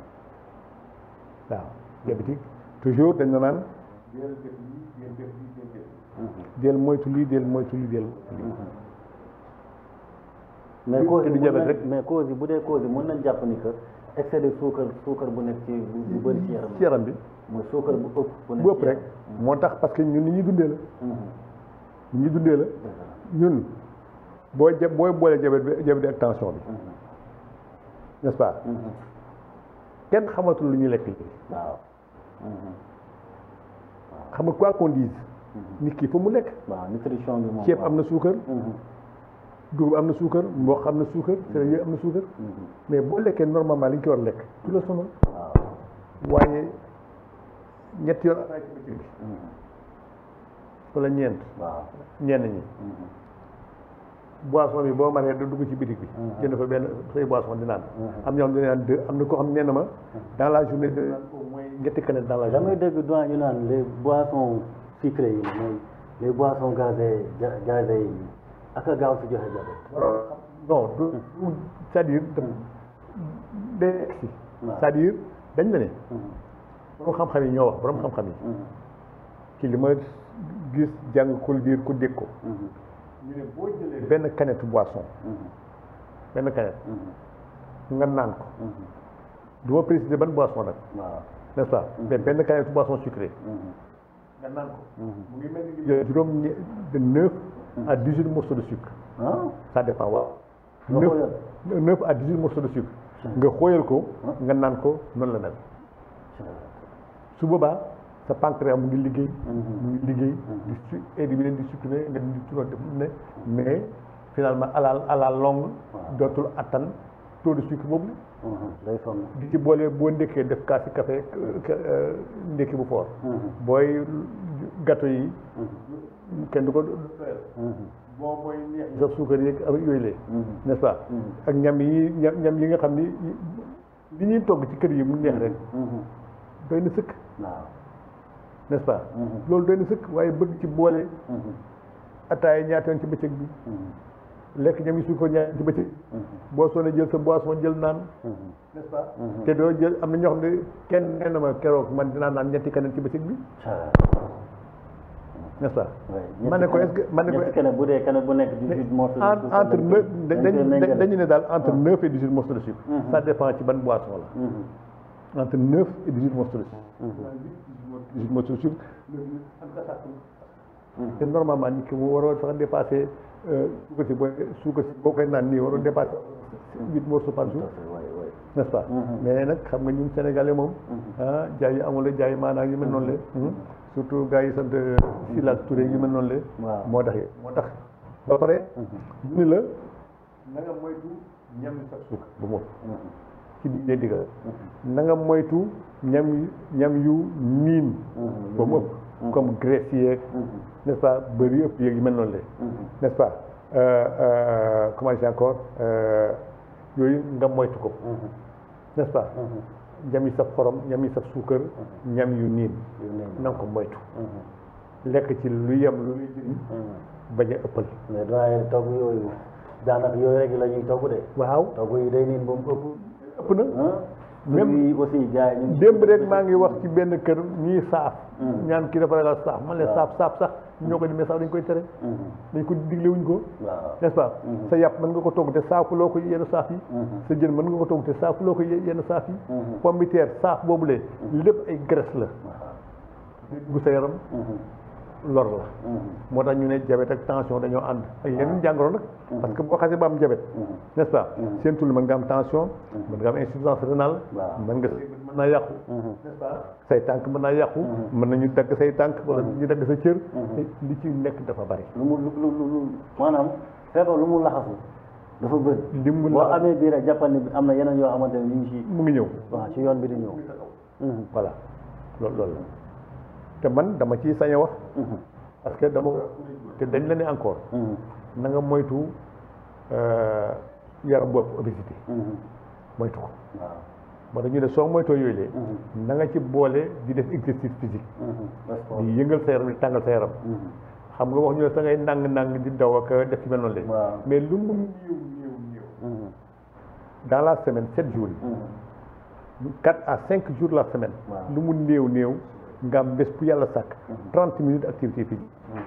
la waaw diabétique toujours dañ la naan del def lii del def lii del def del moytu lii del moytu lii del mais Lu- cause te yi du mën diabète nañ- rek. mais cause yi bu dee cause yi mën nañ jàpp ni que excès de suukar suukar bu nekk ci bu bu bëri ci yaram ci yaram bi mooy suukar bu ëpp bu nekk bu ëpp ci rek yaram. moo tax parce que ñun ni ñuy dundee la Mhm. ni ñuy dundee la Dëgg la. ñun boo ja booy boole diabète bi diabète bi ak tension bi n'est-ce pas Mhm. kenn xamatul lu ñuy lekk léegi waaw xam nga quoi qu'on dise nit ki fa mu lekk waaw nutrition bi moom ceeb am na suukar Mhm. dugub am na suukar mboq am na suukar céréales yooyu am na suukar mais boo lekkee normalement li ñu ko war a lekk du la sonal waaw waaye ñetti yoon ataay ci bëccëg bi wala ñeent waaw ñenn ñi boisson bi boo maree da dugg ci bitig bi jënd fa benn say boisson di naan am ñoo xam ne naan deux am na koo xam ne nee na ma dans la journée de naan au moins ñetti canette dans la damay journée dégg doyen ñu naan les boissons sucrées yi mooy les boissons gazées ga- gazées yi ak a gaaw si joxe diabète non du du- c'est-à-dire daf day egsi waaw. c'est-à-dire dañ la ne borom xam-xam yi ñoo wax borom xam-xam yi ci li ma gis jàng ko liir ku dégg ko ñu ne boo jëlee benn canette boisson benn canette nga naan ko du ma préciser ban boisson nag waaw n'est-ce pas mais benn canette boisson sucrée nga naan ko mu ngi mel ni jël juróom ñe- de neuf à dix huit morceaux de sucre ah ça dépend waaw Nga neuf xooyal. neuf à dix huit morceaux de sucre nga xooyal ko nga naan ko noonu la mel su boobaa sa pancréas mu ngi liggéey mu ngi liggéey di su éliminer di supprimer nga di turon def ne mais finalement à la à la longue dootul attan taux de sucre boobu day sonn di ci boole boo ndékkee def kaasi café euh, ndékki bu fort booy gâteau yi kenn du ko doyal boo mooy neex sa suukar yeeg ak yooyu lee n'est-ce pas ak ñam yi ñam ñam yi nga xam ni li ñuy togg ci kër yi mu neex rek doy na sëkk waaw n'est-ce pas loolu doy na sëkk waaye bëgg ci boole ataaya ñaata yoon ci bëccëg bi lekk ñam yi suukar ñaata ci bëccëg boo soonee jël sa boisson jël naan n'est-ce pas te doo jël am na ñoo xam ne kenn nee na ma keroog man dinaa naan ñetti kanam ci bëccëg bi n'est-ce pas ma ne ko est-ce que ma ne ko ñetti keneen bu dee keneen bu nekk 18 morceaux de en- sucre entre lañ neuf koy- dañ koy dañu méngale. dañu ne daal entre neuf et dix-huit morceaux de sucre ça dépend ci ban boisson la entre neuf et dix-huit morceaux de sucre dix-huit morceaux de sucre te normalement nit ki mu waroo sax dépasser suukar si booy suukar si boo koy naan nii waroo dépasser huit morceaux par jour Ouais, ouais. n'est-ce pas mais nag xam nga ñun sénégalais moom ah jaay yi amul la jaay maanaa yu mel noonu la surtout gars yi sant Sylla ak Touré yu mel noonu la Waaw. moo tax moo tax ba pare ñu ni la na nga moytu ñam yu sax suukar bu moom ci diine digal na nga moytu ñam yu ñam yu niin ba mu ëpp comme graisse yeeg n'est-ce pas bëri ëpp yeeg yu mel noonu la n'est-ce pas euh, euh, comment dire encore euh, yooyu nga moytu ko n'est-ce pas ñam yi saf xorom ñam yi saf suukar ñam yu niin yu ne na nga ko moytu lekk ci lu yem lu luy jëriñ bañ a ëppal mais doyen togg yooyu daanaka yooyu rek la ñuy togg de waaw togg yi day niin ba mu ëpp ëpp na ah Même- yi aussi gars yi ñu ngi démb rek maa ngi wax ci benn kër ñuy saaf Mm. ñaan kii dafa ragal saaf man leen Waaw. saaf saaf sax ñoo ko di mais saaf dañ koy tere Mhm. dañ ko digle wuñ ko waaw n'est-ce pas Mhm. sa yàpp mën nga ko togg te saafuloo ko yenn saaf yi Mhm. sa jën mën nga ko togg te saafuloo ko ye- yenn saaf yi Mhm. pomme de terre saaf boobule lépp ay graisse la bu sa yaram Mhm. lor la Mhm. moo tax ñu ne diabète ak tension dañoo ànd ak yeneen jàngoro nag parce que boo xasee ba am diabète Mhm. n'est-ce pas Mhm. seen tul mën nga am tension mën nga am insuffisance rénale Waaw. mën nga mën naa yàqu Mhm. n'est-ce pas say tànk mën naa yàqu Mhm. mën nañu dagg say tànk wala ñu dagg sa cër Mhm. li ci nekk dafa bari lu mu lu lu lu maanaam feebar lu mu laxasu dafa bëri li mu boo la amee bii rek jàppal ni am na yeneen yoo xamante ne ñu ngi ci mu ngi ñëw waaw ci yoon bi di ñëw Mhm. voilà loolu loolu la te man dama ciy sañ a wax Mhm. parce que dama te dañ la ne encore Mhm. na nga moytu euh, yaram bopp obésité Mhm. moytu ko waaw moo tax ñu ne soo moytoo yooyu lee Mhm. na nga ci boole di def exercice physique Mhm. Sport. di yëngal sa yaram di tàngal sa yaram Mhm. xam nga wax ñu ne sa ngay nàng nàng di daw ak def ci mel noonu lee waaw mais lu mu néew néew néew Mhm. dans la semaine sept jours Mhm. yi quatre à cinq jours la semaine Waaw. lu mu néew néew nga am bés bu yàlla sàkk trente minutes activité physique Mhm.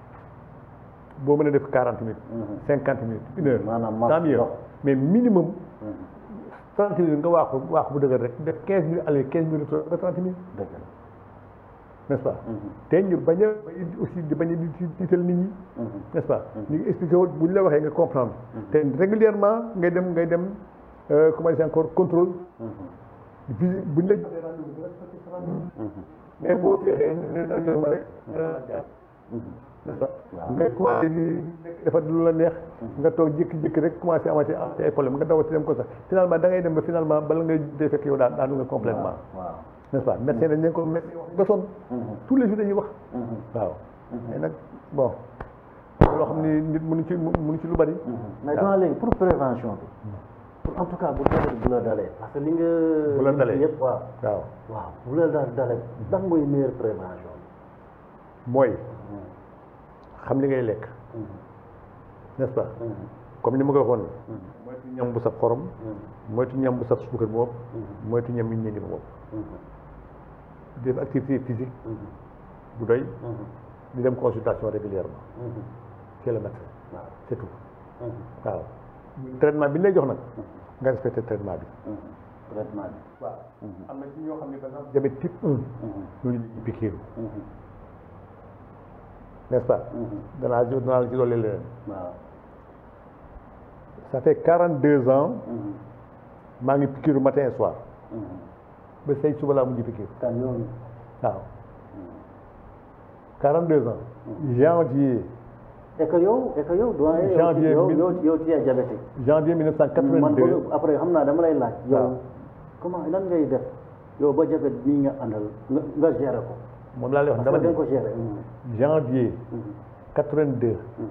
boo mën a def quarante minutes Mhm. cinquante minutes une heure Maanaam marche tant mieux dox. mais minimum Mhm. trente minutes nga waaxu waaxu bu dëgër rek def quinze minutes aller quinze minutes retour nga trente minutes dëgg la n'est-ce pas Mhm. te ñu bañ a aussi di bañ a di di tiital nit ñi Mhm. n'est-ce pas ñu ngi expliqué wu bu ñu la waxee nga comprendre te régulièrement ngay dem ngay dem euh, comment dire encore contrôle Mhm. bi bu ñu la joxee rendez-vous bi nga respecté sa rendez-vous Mhm. mais boo feexee ne ne ne ma rek Mhm. n'est-ce pas Waaw. nga commencé di nekk dafa lu la neex nga toog jékki-jékki rek commencé amati amati ay problème nga dawati dem ko sax finalement da ngay dem ba finalement bala ngay dee fekk yow daan daanu nga complètement waaw n'est-ce pas médecin dañ leen ko médecin wax nga sonn Mhm. tous les jours dañuy wax Mhm. waaw mais nag bon loo xam ni nit mënu ci mënu ci lu bari mais dans léegi pour prévention bi pour en tout cas bu dalee bu la dalee parce que li nga Bu la dalee. yëpp waaw waaw waaw bu la daal dalee lan mooy meilleure prévention mooy xam li ngay lekk Mhm. n'est-ce pas Mhm. comme ni ma ko waxoon Mhm. moytu ñam bu saf xorom Mhm. moytu ñam bu saf suukar bu ëpp Mhm. moytu ñam yu ñeenti bu ëpp Mhm. di def activité physique Mhm. bu doy Mhm. di dem consultation régulièrement Mhm. chez le médecin waaw c'est tout Mhm. waaw traitement bi ñu lay jox nag nga respecté traitement bi Mhm. traitement bi waaw Mhm. am na ci ñoo xam ne par exemple diabète type 1 Mhm. ñooñu dañuy pikiiru Mhm. n'est-ce pas Mhm. danaa jo danaa la ci dolli leneen waaw ça fait 42 ans Mhm. maa ngi pikiiru matin et soir Mhm. ba say suba laa mujj pikiiru kan yoon waaw 42 ans janvier et que yow et que yow doyen yow Janvier yow mille- yow yow tu es diabétique janvier man 1982 bëgg après xam naa dama lay laaj yow waaw. comment lan ngay def yow ba jabet bii nga àndal nga nga gérer ko moom laa lay wax parce dama que da nga ne ko gérer Mhm. janvier Mhm. 82 Mhm.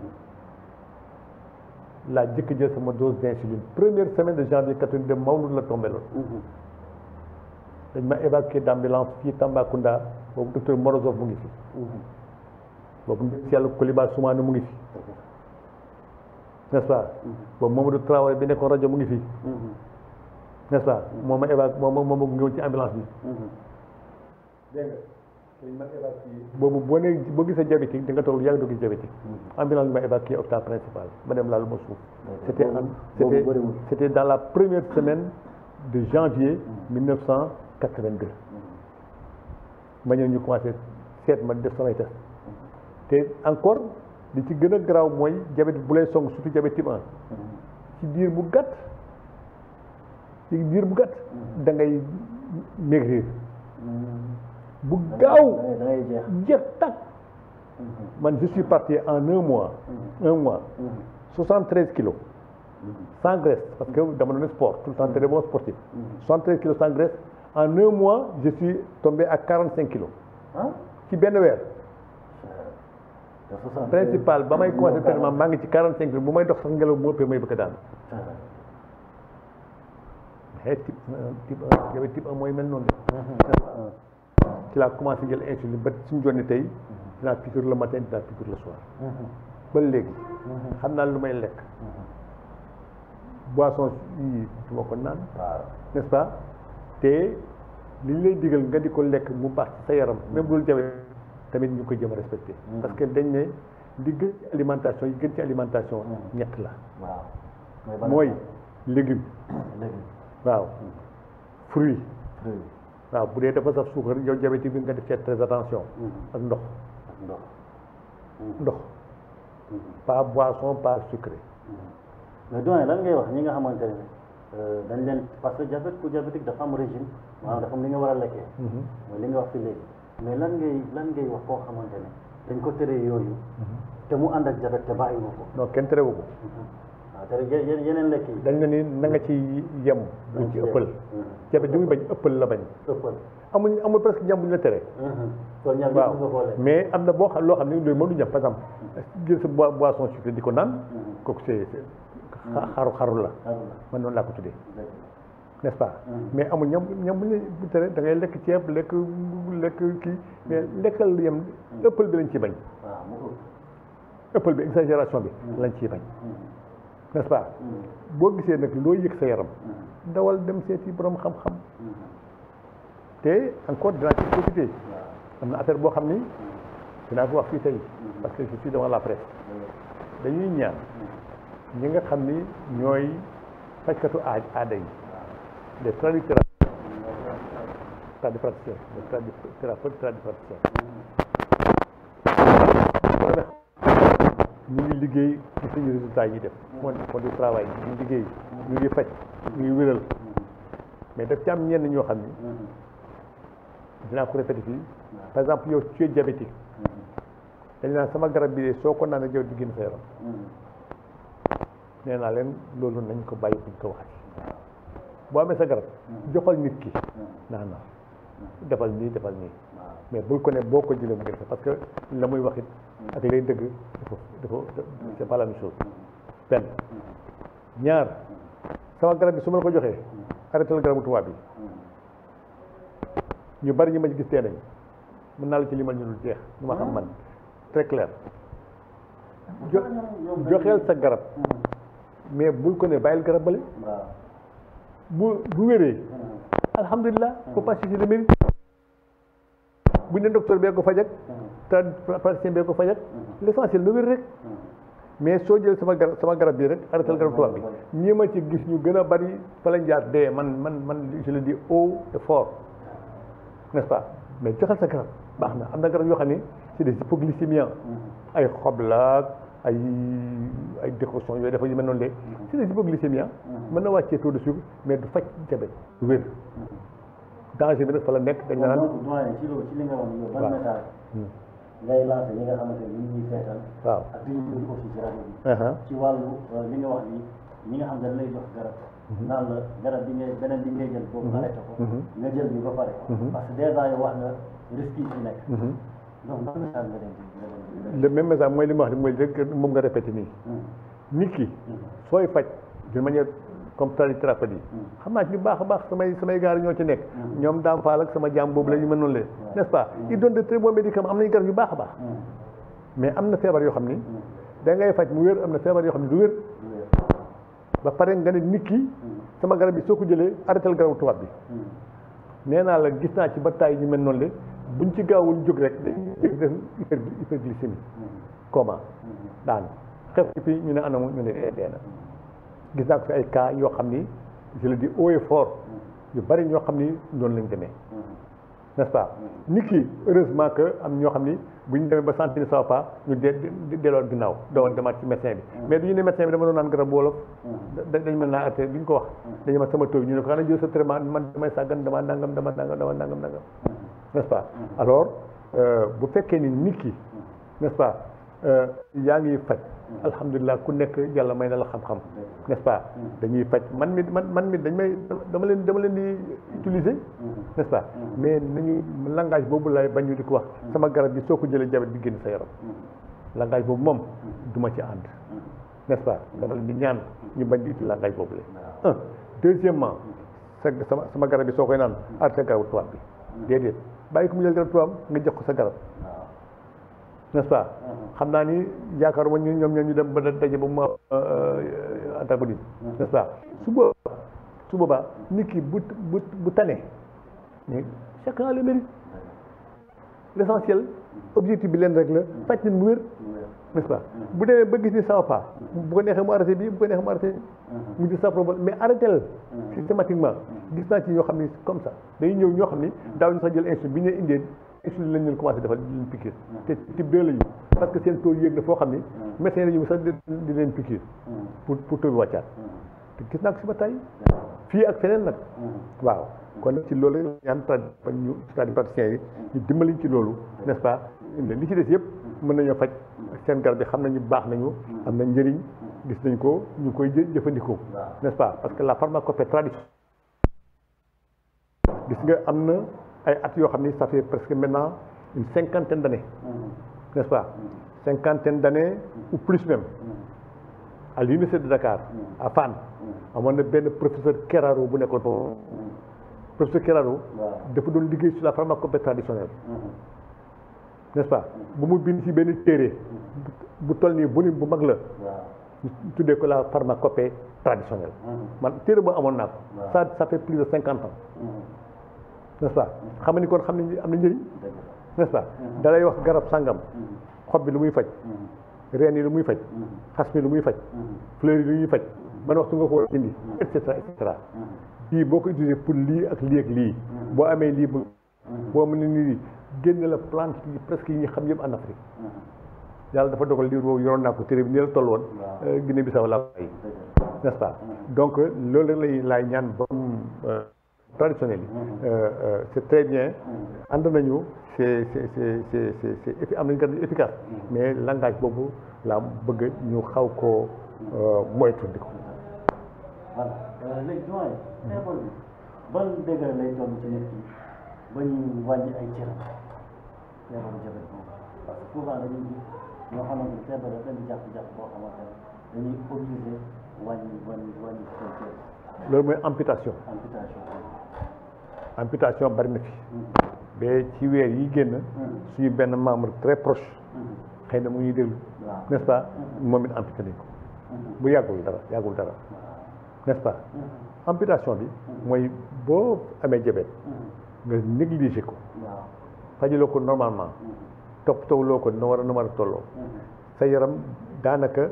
laa jëkk jël sama dose d'insuline première semaine de janvier 82 Mawlud la tombé loon Mhm. dañ ma évacué d'ambulance fii Tambacounda boobu docteur Morozov mu ngi fi Mhm. boobu si yàlla Koliba Soumane mu ngi fi n'est-ce pas boobu Mamadou Traoré bi nekkoon rajo mu ngi fi Mhm. n'est-ce pas moom ma évacué moom ma moom ma gunge woon ci ambulance bi Mhm. dégg nga dañ ma évacué boobu boo nee boo gisee diabétique di nga toog yàgg doo gis diabétique ambulance bi ma évacué hôpital principal ma dem laalu ma suuf c'était en boobu c'était bëriwul. c'était dans la première semaine de janvier 1982 ma ñëw ñu commencé seet ma def samay test te encore li ci gën a garaaw mooy diabète bu lay song surtout diabète type 1 ci diir bu gàtt ci diir bu gàtt da ngay maigrir bu gaaw da ngay- da ngay jeex jeex tàkk man je suis parti en un mois un mois 73 kilos sans graisse parce que dama doon sport tout le temps très bon sportif 73 kilos sans graisse en un mois je suis tombé à 45 kilos ah ci benn weer te soixante- principal ba may commencé traitement maa ngi ci 45 kilos bu may dox sax ngelaw bu ëppee may bëgg a daan xeet type type 1 diabète type 1 mooy mel noonu de ci laa commencé jël insuline ba suñu jonni tey dinaa piqûre le matin dinaa piqûre le soir ba léegi xam naa lu may lekk boisson yi du ma ko naan n'est-ce pas te li ñu lay digal nga di ko lekk mu baax ci sa yaram même loolu jawe tamit ñu koy jëm a respecté parce que dañ ne li gën ci alimentation yi gën ci alimentation ñett la waaw mooy légume waaw fruit waaw bu dee dafa saf suukar yow diabétique bi nga def ci très attention ak ndox ndox ndox pas boisson pas sucré mais doyen lan ngay wax ñi nga xamante ne dañ leen parce que diabète ku diabétique dafa am régime maanaam dafa am li nga war a lekkee mooy li nga wax fi léegi mais lan ngay lan ngay wax koo xamante ne dañ ko tere yooyu te mu ànd ak diabète te bàyyi nga ko non kenn terewu ko waaw tere ye- yeneen lekk yi dañ ne ni na nga ci yem buñ ci ëppal diabète li muy bañ ëppal la bañ ëppal amul amul presque ñam bu ñu la tere kon ñam yëpp waaw nga ko lekk mais am na boo xam loo xam ne loolu mënu ñam par exemple jël sa boi- boisson sucrée di ko naan kooku c'est c'est xaru xaru la xaru man noonu laa ko tuddee la n'est-ce pas mais amul ñam ñam bu ñu bu tere da ngay lekk ceeb lekk lekk kii mais lekkal yem ëppal bi lañ ciy bañ waaw mu ëpp ëppal bi exagération bi lañ ciy bañ n'est-ce pas boo gisee nag loo yëg sa yaram dawal dem seeti borom xam-xam te encore dinaa ci profité am na affaire boo xam ni dinaa ko wax fii tey parce que je suis devant la presse dañuy ñaan ñi nga xam ni ñooy fajkatu aaj aada yi les tradithérapeutes tradipraticiens les tradithérapeutes tradipraticiens ñu ngi liggéey ci suñu résultat yi def fond fond du travail ñu ngi liggéey ñu ngi faj ñu ngi wéral mais daf ci am ñenn ñoo xam ni dinaa ko répété fii par exemple yow tu es diabétique dañ naan sama garab bi de soo ko naan yow di génn sa yaram nee naa leen loolu nañ ko bàyyi buñ ko waxati boo amee sa garab joxal nit ki naan na defal nii defal nii mais bul ko ne boo ko jëlee mu gën parce que la muy wax it ak lay dëgg dafa dafa c'est pas la même chose benn ñaar sama garab bi su ma la ko joxee arrêté la garabu tubaab bi ñu bari ñu ma ci gis tee nañ mën naa la ci limal ñu dul jeex ñu ma xam man très clair jo joxeel sa garab mais bul ko ne bàyyil garab bale waaw bu bu wéree alhamdulilah faut pas chercher le mérite bu ne docteur bee ko fajak praticien bee ko fajak l'essentiel na wér rek mais soo jël sama garab sama garab bii rek arrêté garab tubaab bi ñi ma ci gis ñu gën a bari fa lañ jaar dee man man man je le dis haut et fort n'est-ce pas mais joxal sa garab baax na am na garab yoo xam ne c'est des hypoglycémiants ay xob la ay ay décoction yooyu dafa yu mel noonu de c'est des hypoglycémiants mën na wàccee taux de sucre mais du faj diabète du wér danger bi nag fa la nekk dañ la naan donc doyen ci loolu ci li nga wax yow ban waaw. message ngay lancé ñi nga xamante ni ñu ngi seetaan waaw ak li ñu déglu aussi ci rajo bi aha ci wàllu euh, li nga wax ni ñi nga xam ne dañ lay jox garab naan la garab bi ngay beneen bi ngay jël boobu arrêté ko nga jël bi ba pare parce que déjà yow wax nga risque yi ci nekk donc ban message nga leen di nga leen di le même message mooy li ma wax ni mooy rek moom nga répété nii nit ki sooy faj d'une manière comme tradithérapeute yi xam naa ci ñu baax a baax samay samay gaar ñoo ci nekk ñoom daam faal ak sama jaam boobu la ñu mën noonu leen n'est-ce pas ils donnent de très bons médicaments am nañu garab yu baax a baax mais am na feebar yoo xam ni da ngay faj mu wér am na feebar yoo xam ne du wér ba pare nga ne nit ki sama garab bi soo ko jëlee arrêté garabu tubaab bi nee naa la gis naa ci ba taay ñu mel noonu le buñ ci gaawul jóg rek dañuy def hyper hyperglycémie coma daan xef ci fii ñu ne anamu ñu ne dee dee na gis naa ko fi ay cas yoo xam ni je le dis haut et fort yu bari ñoo xam ni noonu lañ demee n'est-ce pas nit ki heureusement que am ñoo xam ni bu ñu demee ba sentir ne ça va pas ñu de de delloo ginnaaw doo demaat ci médecin bi mais du ñu ne médecin bi dama doon naan garab wolof da dañ mën naa arrêté duñ ko wax dañu ma sama taw ñu ne ko xanaa jël sa traitement man damay sàggan dama nangam dama nangam dama nangam nangam n'est-ce pas alors euh, bu fekkee ni nit ki n'est-ce pas euh, yaa ngi faj alhamdulilah ku nekk yàlla may na la xam-xam n'est-ce pas dañuy faj man mi man man mi dañ may dama leen dama leen di utiliser n'est-ce pas mais nañu langage boobu lay bañ ñu di ko wax sama garab bi soo ko jëlee jabet bi génn sa yaram langage boobu moom duma ci ànd n'est-ce pas dama leen di ñaan ñu bañ di uti langage boobu la un deuxièmement sa sama sama garab bi soo koy naan arrêté garabu tubaab bi déedéet bàyyi ko mu jël garab tubaab nga jox ko sa garab n'est-ce pas xam naa ni yaakaaruma ñu ñoom ñoom ñu dem ba daje ba mu antagoniste n'est-ce pas su boobaa su boobaa nit ki bu bu bu tane mais chacun a le mérite l'essentiel objectif bi leen rek la faj nit mu wér n'est-ce pas bu demee ba gis ni ça va pas bu ko neexee mu arrêté bi bu ko neexee mu arrêté mu gis sa problème mais arrêté la systématiquement gis naa ci ñoo xam ni comme ça day ñëw ñoo xam ni daaw ñu sax jël insuline bi ñu leen indee insuline lañ leen commencé defal di leen piqûre te type 2 la ñu parce que seen taux yéeg na foo xam ni médecin la ñu sax di leen piqûre pour pour taux bi wàccaat te gis naa ko si ba tey fii ak feneen nag waaw kon nag ci loolu ñaan trad ba ñu praticiens yi ñu dimbaliñ ci loolu n'est-ce pas li ci des yëpp mën nañoo faj seen garab bi xam nañu baax nañu am na njëriñ gis nañ ko ñu koy jëfandikoo n'est-ce pas parce que la pharmacopée traditionnelle gis nga am na ay at yoo xam ni ça fait presque maintenant une cinquantaine d'années n'est-ce pas cinquantaine d'années ou plus même à l'université de Dakar à Fann amoon na benn professeur Keraro bu nekkoon foofu professeur Keraro dafa doon liggéey sur la pharmacopée traditionnelle n'est-ce pas bu mu bind ci benn téere bu toll nii volume bu mag la ñu tuddee ko la pharmacopée traditionnelle man téere boo amoon naa ko ça ça fait plus de cinquante ans n'est-ce pas xam ni kon xam nañ am na njëriñ n'est-ce pas da lay wax garab sàngam xob bi lu muy faj reen yi lu muy faj xas mi lu muy faj fleur yi lu ñuy faj ban waxtu nga ko war a indi et cetera et cetera bii boo ko utilisé pour lii ak lii ak lii boo amee lii bu boo mën ne nii génn la plante yi presque yi ñu xam yëpp en Afrique yàlla dafa dogal lii boobu yoroon naa ko téere bi ni la toll woon Guinée Bissau laa bàyyi n'est-ce pas donc loolu lay laay ñaan borom traditionnel yi c'est très bien ànd nañu c'est c'est c'est c'est c'est am nañu garab efficace mais langage boobu laa bëgg ñu xaw koo moytu di ko voilà léegi doyen feebar bi ban degré lay toll ci nit ki ba ñu wàññi ay cëram feebaru jabet boobu parce que souvent dañuy gis ñoo xamante ni feebar dafa leen di jàpp-jàpp boo xamante ne dañuy obligé wàññi wàññi wàññi seen cër loolu mooy amputation amputation amputation bari na fi ba ci weer yi génn suñu benn membre très proche xëy na mu ñuy déglu n'est-ce pas moom it amputé nañ ko bu yàggul dara yàggul dara n'est-ce pas amputation bi mooy boo amee jabet nga négligé ko fajaloo ko normalement toppatawuloo ko na war a na war a tolloo sa yaram daanaka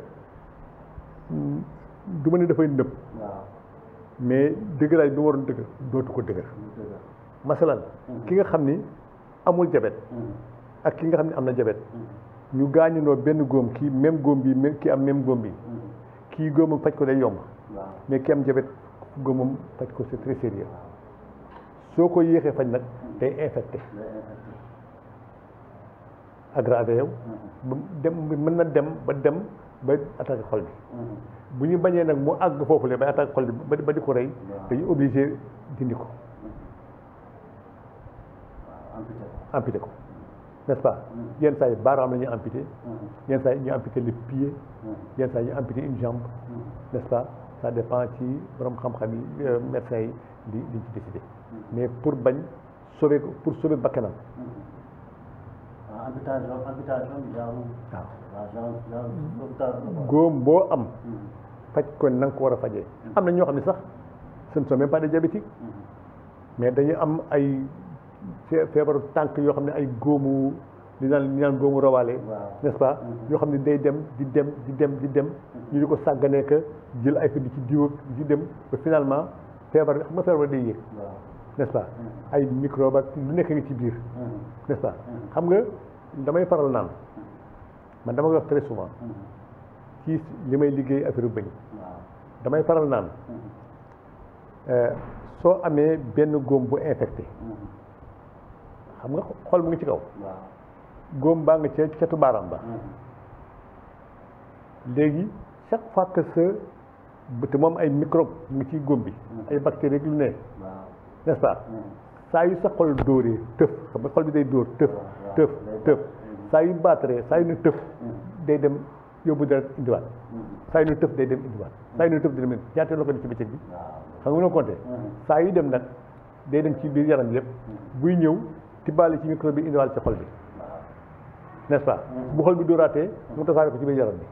du ma ne dafay nëb mais dëgëraay bi waroon dëgër dootu ko dëgër masalan ki nga xam ni amul jabet ak ki nga xam ni am na jabet ñu gaañunoo benn góom kii même góom bi même kii am même góom bi kii góomam faj ko day yomb mais ki am jabet góomam faj ko c'est très sérieux soo ko yéexee faj nag day infecté aggravé yow ba dem mën na dem ba dem ba attaqué xol bi bu ñu bañee nag mu àgg foofu le ba attaqué xol bi ba di ko rey dañu obligé dindi ko amputé ko n'est-ce pas yenn saa yi baaraam la ñuy amputé yenn saa yi ñu amputé le pied yenn saa yi ñu amputé une jambe n'est-ce pas ça dépend ci borom xam-xam yi médecins yi di di ci décider mais pour bañ sauver ko pour sauver bakkanam amputation amputation genre waaw genre genre góom boo am faj ko na nga ko war a fajee am na ñoo xam ne sax ce ne sont même pas des diabétiques mais dañu am ay feebaru tànk yoo xam ne ay góomu li naan li naan góomu rawaale n'est-ce pas yoo xam ne day dem di dem di dem di dem ñu di ko sàgganee que jël ay ko di ci diw di ci dem ba finalement feebar xam nga feebar day yéeg n'est-ce pas ay microbe ak lu nekk ngi ci biir n'est-ce pas xam nga damay faral naan man dama koy wax très souvent ci li may liggéey affaire bëñ damay faral naan soo amee benn góom bu infecté xam nga xol mu ngi ci kaw góom baa nga ca catu baaraam ba léegi chaque fois que sa te moom ay microbe mu ngi ci góom bi ay bactéries lu ne n'est-ce pas saa yu sa xol dóoree tëf xam nga xol bi day dóor tëf tëf tëf saa yu baataree saa yu ne tëf day dem yóbbu deret indiwaat saa yu ñu tëf day dem indiwaat saa yu ñu tëf day dem ñaata la ko def ci bëccëg bi xam nga mënoo compter saa yu dem nag day dem ci biir yaram bi lépp buy ñëw tibbaale ci micro bi indiwaal ci xol bi n'est-ce pas bu xol bi dóoraatee mu tasaare ko ci biir yaram bi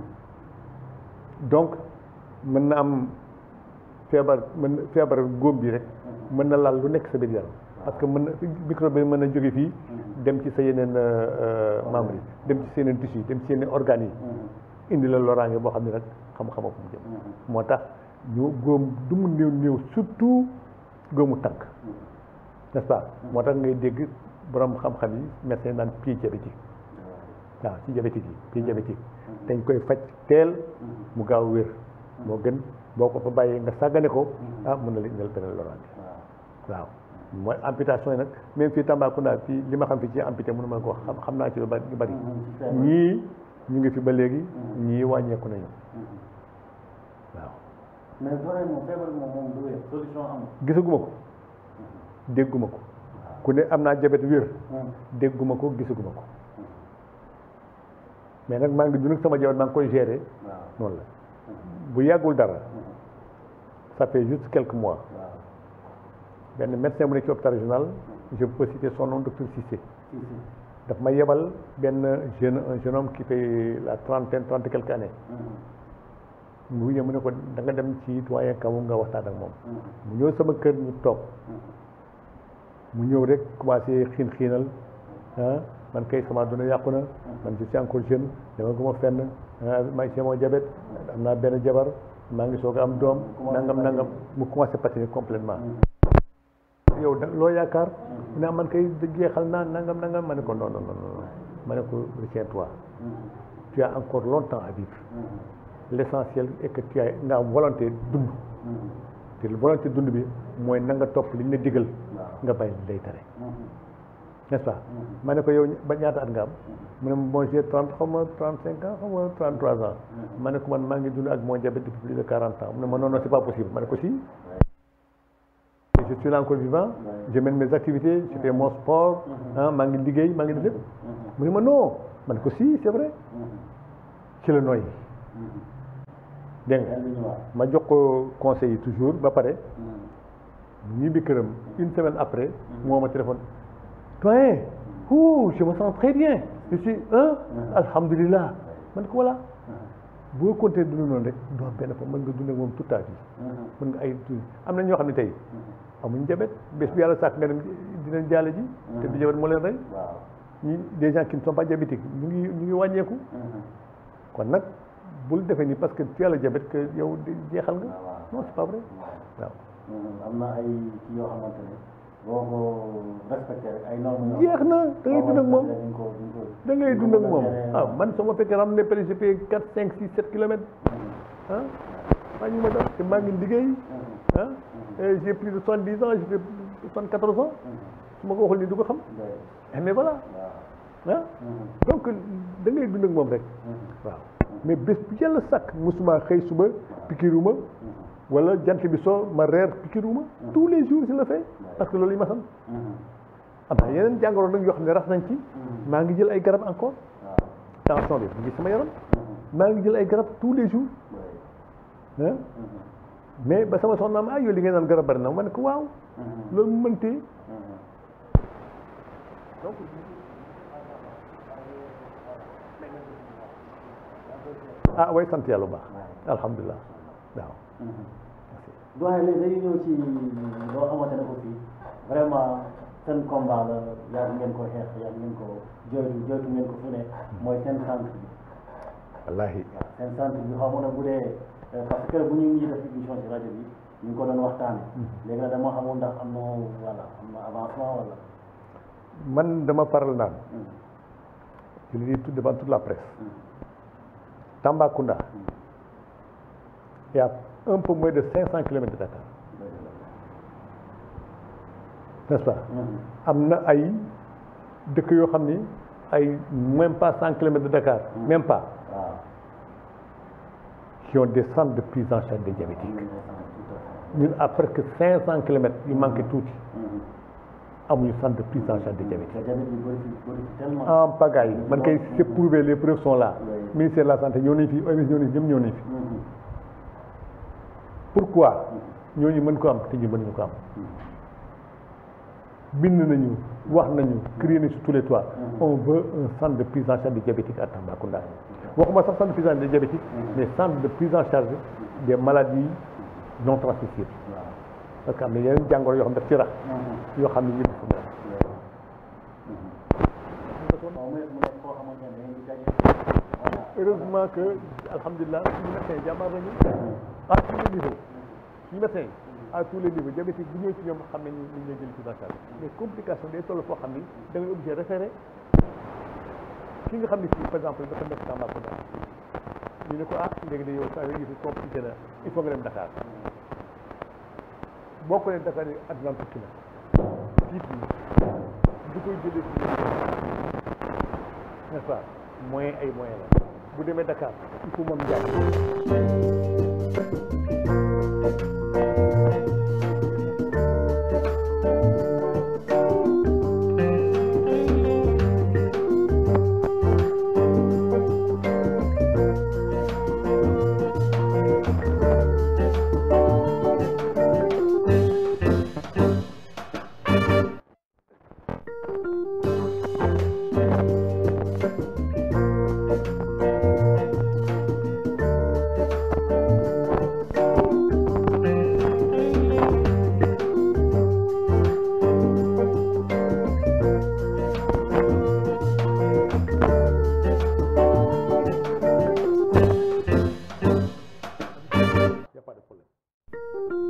donc mën na am feebar mën feebar góom bi rek mën na laal lu nekk sa biir yaram parce que mën na microbe bi mën na jóge fii dem ci sa yeneen membres yi dem ci sa yeneen tissus yi dem ci yeneen organes yi indi la loraange boo xam ne rek xam-xama fu mu jëm moo tax ñu góom du mu néew néew surtout góomu tànk n'est-ce pas moo tax ngay dégg borom xam-xam yi médecin naan pied diabétique waaw ci diabétique yi pied diabétique dañ koy faj teel mu gaaw wér moo gën boo ko fa bàyyee nga sàggane ko ah mën na la indil beneen loraange waaw mooy amputation yi nag même fii Tambacounda fii li ma xam fi ci amputé mënu ma ko xam xam naa ci lu bari lu bari ñii ñu ngi fi ba léegi ñii wàññeeku nañu waaw mais vraiment feebar moom moom du wér solution amul gisaguma ko dégguma ko ku ne am naa jabet wér dégguma ko gisaguma ko mais nag maa ngi dund ak sama jabet maa ngi koy gérer noonu la bu yàggul dara ça fait juste quelques mois benn médecin bu nekk ci hôpital régional je peux citer son nom docteur Cissé daf ma yebal benn jeune un jeune homme qui fait la trentaine trente et quelques années mu ñëw mu ne ko da nga dem ci doyen Kawu nga waxtaan ak moom mu ñëw sama kër ñu toog mu ñëw rek commencé xiin xiinal ah man kay sama duna yàqu na man je suis encore jeune dama guma fenn maa ngi sama jabet am naa benn jabar maa ngi soog a am doom nangam nangam mu commencé patiner complètement yow da loo yaakaar mu ne man kay jeexal naa nangam nangam ma ne ko non non non non ma ne ko retiens-toi tu as encore longtemps à vivre l'essentiel est que tu as nga am volonté dund te volonté dund bi mooy na nga topp li ñu la digal nga bàyyi li lay tere n'est-ce pas ma ne ko yow ba ñaata at nga am mu ne bon j'ai trente xaw ma trente cinq ans xaw ma trente trois ans ma ne ko man maa ngi dund ak mon diabète depuis plus de quarante ans mu ne ma non non c'est pas possible ma ne ko si je suis là encore vivant je mène mes activités je fais mon sport ah maa ngi liggéey maa ngi def lépp mu ne ma non ma ne ko si c'est vrai ci la nooy dégg nga ma jox ko conseil yi toujours ba pare ñu ñibbi këram une semaine après moo ma téléphone doyen ouh je me sens très bien je suis un alhamdulilah man ko voilà boo continuer dund noonu rek doo am benn fa mën nga dund ak moom toute ta vie mën nga ay am na ñoo xam ne tey amuñ jabet bés bu yàlla sàkk nga dem dinañ jaale ji te du jabet moo leen rey ñi des gens qui ne sont pas diabétiques ñu ngi ñu ngi wàññeeku kon nag bul defee ni parce que tu as le diabète que yow jeexal nga non c'est pas vrai waaw am na ay ci yoo xamante ne boo ko respecté rek ay normes jeex na da ngay dund ak moom da ngay dund ak moom ah man soo ma fekkee ram ne peut j'ai quatre cinq six sept kilomètres ah maa ngi ma def te maa ngi liggéey ah et j'ai plus de soixante dix ans j'ai fait soixante quatorze ans su ma ko waxul ni du ko xam mais voilà ah donc da ngay dund ak moom rek waaw mais bés bu yàlla sàkk musuma xëy suba pikiruma wala jant bi soo ma reer pikiruma tous les jours je le fais parce que loolu yi ma sant am na yeneen jàngoro nag yoo xam ne rax nañ ci maa ngi jël ay garab encore tension bi mu ngi sama yaram maa ngi jël ay garab tous les jours ah mais ba sama soxna ma ah yow li ngeen naan garab bari na ma ne ko waaw loolu mu mëntee donc ah way sant yàlla bu baax alhamdulilah waaw doyen léegi dañuy ñëw ci loo xamante ne aussi vraiment seen combat la yàgg ngeen ko xeex yàgg ngeen ko jooytu jooytu ngeen ko fu ne mooy seen centre bi wallahi seen centre bi xaw ma ne bu dee parce que bu ñu ngi def émission ci rajo bi ñu ngi ko doon waxtaane léegi nag dama xamul ndax am na voilà am na avancement wala man dama faral naan je le dis tout devant toute la presse Tambacounda il y a un peu moins de cinq cent kilomètres de Dakar n'est-ce pas am na ay dëkk yoo xam ni ay même pas cent kilomètres de Dakar même pas waaw qui ont des centres de prise en charge des diabétiques ñun à presque cinq cent kilomètres yu manqué tuuti amuñu centre de prise en charge des diabétiques te diabète bi bëri fi bëri fi tellement. en pagaille man kay c'est prouvé les preuves sont là Oui. ministère de la santé ñëw nañ fi OMS ñëw nañ fi ñëpp ñëw nañ fi Mhm. pourquoi ñooñu mën ko am te ñu mënuñu ko am bind nañu wax nañu crier nañu sur tous les toits on veut un centre de prise en charge des diabétiques à Tambacounda waxuma sax centre de prise en charge des diabétiques mais centre de prise en charge des maladies non transmissibles waaw. parce que am na yeneen jàngoro yoo xam ne daf ci rax Mhm. yoo xam ne yëpp fu mu au moins mu nekk koo xamante ne dañuy daje. voilà. heureusement que alhamdulilah suñu médecin jàmbaar nañu à tous les niveaux suñu médecin à tous les niveaux diabétique bu ñëw ci ñoom xam nañu ni ñu jël prise en charge mais complication day toll foo xam ni da ngay obligé référé ki nga xam ne fii par exemple dafa nekk Tambacounda ñu ne ko ah léegi de yow saa yooyu yëfi compliqué na il faut nga dem Dakar boo ko nee Dakar yi àdduna tukki na fii fii du koy jëlee fii n'est-ce pas moyen ay moyen la bu demee Dakar il faut moom jaay y a pas de problème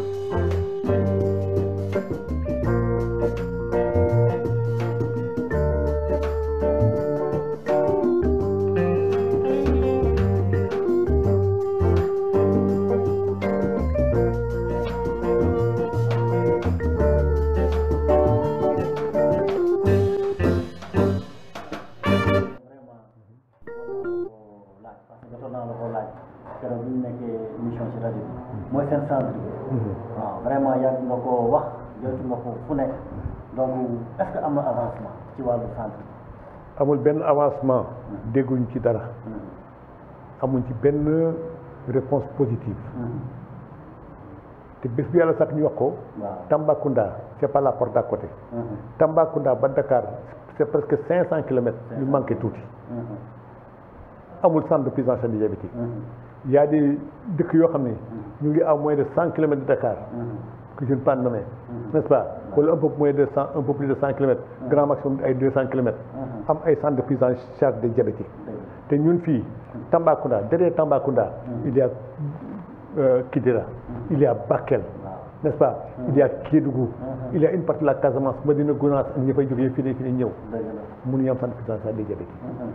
vraiment jotoon naa la ko laaj parce que jotoon naa la ko laaj keroog bi ñu nekkee émission ci rajo bi mooy seen centre bi waaw vraiment yàgg nga ko wax jotu nga ko fu nekk donc est-ce que am na avancement ci wàllu centre bi amul benn avancement dégguñ ci dara amuñ ci benn réponse positive te bés bi yàlla sax ñu wax ko waaw Tambacounda c'est pas la porte d'à côté Tambacounda ba Dakar c'est presque cinq cent kilomètres ñu manqué tuuti amul centre de prise en charge des diabétiques il y a des dëkk yoo xam ne ñu ngi à moins de cent kilomètres de Dakar que je ne peux pas nommer n'est-ce pas wala un peu moins de cent un peu plus de cent kilomètres grand maximum ay deux cent kilomètres am ay centre de prise en charge des diabétiques te ñun fii Tambacounda derrière Tambacounda il y a euh, Kidira il y a Bakel n'est-ce pas il y a Kédougou il y a une partie de la Casamance Medina Gounass ak ñi fay jógee fii nii fii nii ñëw dëgg la mënuñu am centre de prise en charge des diabétiques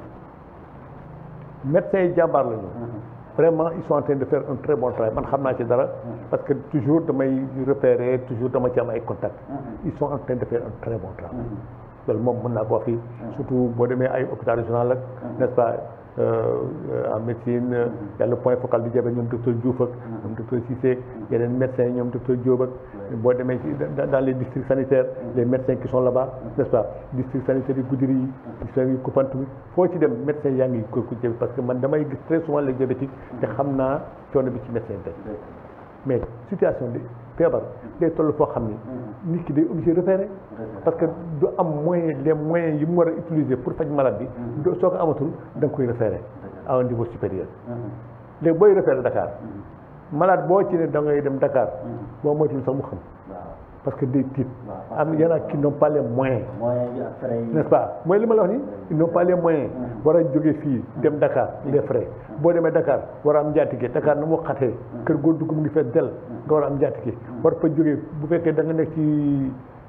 médecins yi jàmbaar lañu vraiment ils sont en train de faire un très bon travail man xam naa ci dara parce que toujours damay repérer toujours dama ci am ay contacts ils sont en train de faire un très bon travail loolu moom mën naa ko wax fii surtout boo demee ay hôpital régional ak n'est-ce pas en médecine y a le point focal du diabète ñoom docteur Diouf ak ñoom docteur Cissé yeneen médecins ñoom docteur Diop ak boo demee ci dans les districts sanitaires les médecins qui sont là-bas n'est-ce pas district sanitaire yu Goudiri yi district yu Koupantoum foo ci dem médecins yaa ngi ko ku parce que man damay gis très souvent les diabétiques te xam naa coono bi ci médecin tey mais situation bi feebar day toll foo xam ni nit ki day obligé repérer parce que du am moyen les moyens yi mu war a utiliser pour faj malade bi do soo ko amatul da nga koy référer à un niveau supérieur léegi booy référer Dakar malade boo ci ne da ngay dem Dakar boo moytul sax mu xam parce que day tiit am y en a qui n'ont pas les moyens moyens yi ak frais yi n'est-ce pas mooy li ma la wax ni ils n'ont pas les moyens war a jóge fii dem Dakar les frais boo demee Dakar war a am njaatige Dakar na mu xatee kër goo dugg mu ngi fees del nga war a am njaatige war fa jógee bu fekkee da nga nekk ci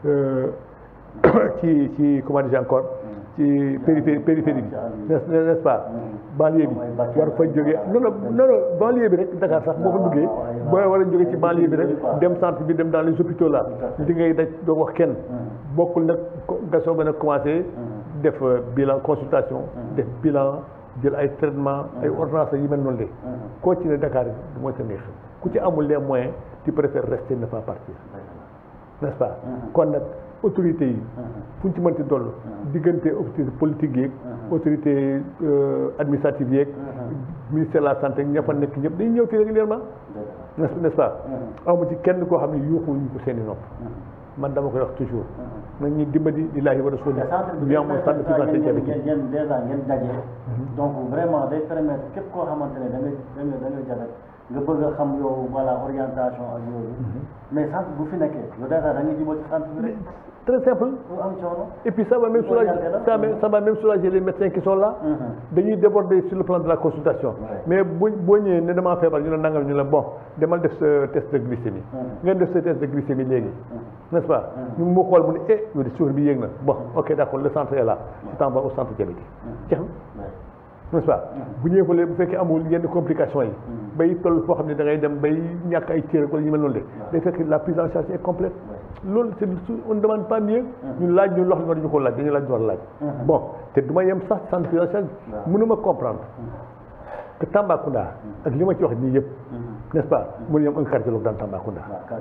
ci ci comment dire encore ci périphérie périphérie bi n'est-ce pas banlieue bi war fa jógee non non non non banlieue bi rek Dakar sax boo fa duggee booy war a jógee ci banlieue bi rek dem centre bi dem dans les hôpitaux là li ngay daj doo wax kenn bokkul nag nga soog a nag commencé def bilan consultation def bilan jël ay traitement ay ordonnances yi mel noonu de koo ci ne Dakar du mooy sa neex ku ci amul les moyens tu préfères rester ne pas partir n'est-ce pas kon nag autorités yi fu ñu ci mënti doll diggante autorité politique yeeg autorité administrative yeeg ministère de la santé ña fa nekk ñëpp dañuy ñëw fii régulièrement n'est-ce n'est-ce pas amu ci kenn koo xam ne yuuxuñu ko seen i nopp man dama koy wax toujours nañ ñu dimbali lillaahi wa rasuuli ñu amoon centre de santé diabétique ngeen dèjà ngeen daje donc vraiment day permettre képp koo xamante ne da ngay da ngay da ngay jabet nga bëgg a xam yow voilà orientation ak yooyu mais centre bu fi nekkee yow dèjà da ngay jubal ci centre bi rek très simple du am coono et puis ça va même soulager ça va ça va même soulager les médecins qui sont là dañuy déborder sur le plan de la consultation mais bu boo ñëwee ne damaa feebar ñu ne nangal ñu la bon demal def sa test de glycémie ngeen def sa test de glycémie léegi n'est-ce pas ñu mu xool mu ne eh yow de suur bi yéeg na bon ok d'accord le centre est là tu t'en vas au centre diabétique jeex na n'est-ce pas bu ñëwee fële bu fekkee amul yenn complications yi bay toll foo xam ne da ngay dem bay ñàkk ay cër wala ñu mel noonu de day fekk la prise en charge est complète loolu c'est on ne demande pas mieux ñun laaj ñu lox li war ñu ko laaj dañu laaj ñu war a laaj bon te du ma yem sax centre prise en charge mënuma comprendre que Tambacounda ak li ma ci wax nii yëpp n'est-ce pas mënu yem un cardiologue dans Tambacounda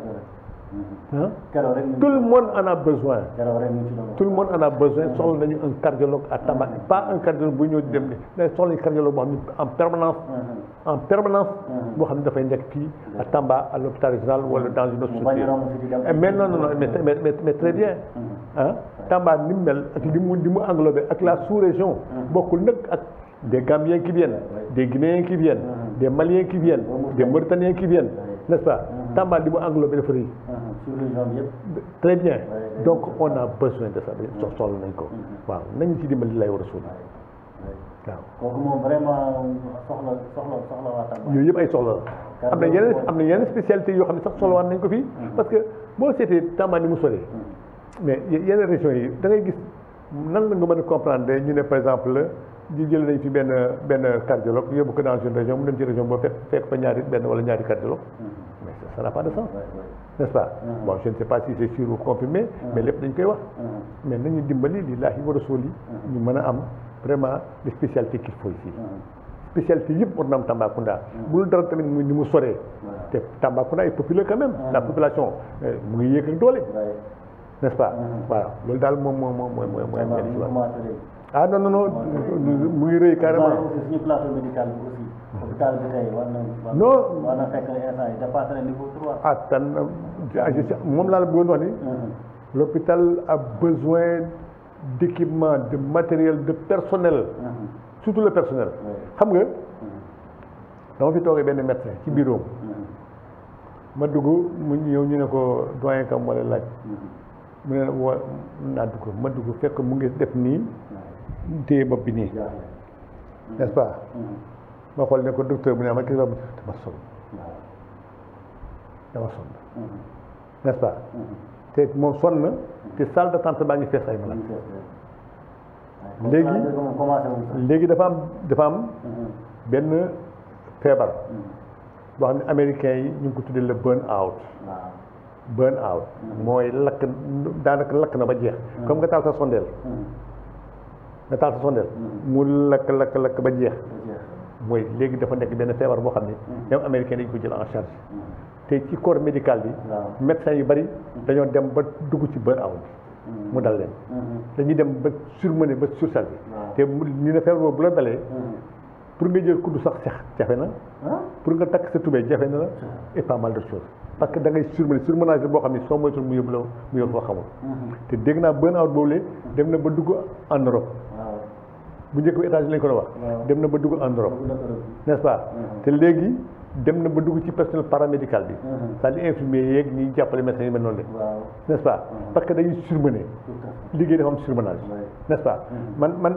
ah tout le monde en a besoin tout le monde en a besoin soxla nañu un cardiologue à Tamba pas un cardiologue bu ñëw di dem ne soxla nañu cardiologue boo xam ne en permanence en permanance boo xam ne dafay nekk fii à Tamba à l'hôpital régional wala dans une autre structure mais non non non mais mais mais très bien ah Tamba ni mu mel ak li mu li mu englobé ak la sous-région bokkul nag ak des Gambiens qui viennent des Guinéens qui viennent des Maliens qui viennent des Mauritaniens qui viennent n'est-ce pas Tamba li mu englobé dafa rëy très bien donc on a besoin de ça soxla nañ ko waaw nañ ci dimbali lay war a suul waaw kooku moom vraiment soxla soxla soxla waa Tamba yooyu yëpp ay soxla la am na yeneen am na yeneen spécialités yoo xam ne sax soxlawaat nañ ko fii parce que boo seetee Tamba ni mu soree mais yeneen régions yi da ngay gis nan la nga mën a comprendre ñu ne par exemple di jël nañ fi benn benn cardiologue yóbbu ko dans une région mu dem ci région boo fekk fekk fa ñaari benn wala ñaari cardiologue mais ça n'a pas de sens n'est-ce pas bon je ne sais pas si c'est sûr ou confirmé mais lépp dañ koy wax mais nañu dimbali lillaahi wa rasuuli ñu mën a am vraiment les spécialités qu'il faut ici spécialité yëpp war na am Tambacounda bu dul dara tamit mu ni mu soree te Tambacounda est populaire quand même la population mu ngi yéeg ak doole n'est-ce pas voilà loolu daal moom moom moom mooy mooy mooy ah non non non mu ngi rëy carrément. suñu plateau médical bi aussi. hôpital bi tey war na. non war na fekk instant yi dépassé na niveau trois. ah tan moom laa la bëggoon wax ni. l'hôpital a besoin d'équipement de matériel de personnel. surtout le personnel. xam nga dama fi toogee benn médecin ci bureau ma dugg mu ñëw ñu ne ko doyen kam wala laaj. mu ne wa naa dugg ma dugg fekk mu ngi def nii. téye bopp bi nii n'est-ce pas ma xool ne ko docteur bu ne ma kii la dama sonn dama sonn n'est-ce pas te moom sonn na te salle d'attente baa ngi fees ay malade léegi léegi dafa am dafa am benn feebar boo xam ne américains yi ñu ngi ko tuddee le burn out burn out mooy lakk daanaka lakk na ba jeex comme nga taal sa sondeel nga taal sa sondeel mu lakk lakk lakk ba jeex mooy léegi dafa nekk benn feebar boo xam ne ñoom américain dañu ko jël en charge te ci corps médical bi médecins yu bari dañoo dem ba dugg ci burn out bi mu dal leen dañuy dem ba surmené ba surchargé te ñu ne feebar boobu bu la dalee pour nga jël kuddu sax sex jafe na pour nga takk sa tubéy jafe na la et pas mal de choses parce que da ngay surmené surmenage la boo xam ne soo moytul mu yóbbu la mu yóbbu foo xamul te dégg naa burn out boobu lee dem na ba dugg en Europe bu njëkk bi États-Unis lañ ko doon wax dem na ba dugg en Europe n'est-ce pas te léegi dem na ba dugg ci personnel paramédical bi c'est-à-dire infirmier yeeg ñi jàppale médecins yi mel noonu la n'est-ce pas parce que dañuy surmené liggéey dafa am surmenage n'est-ce pas man man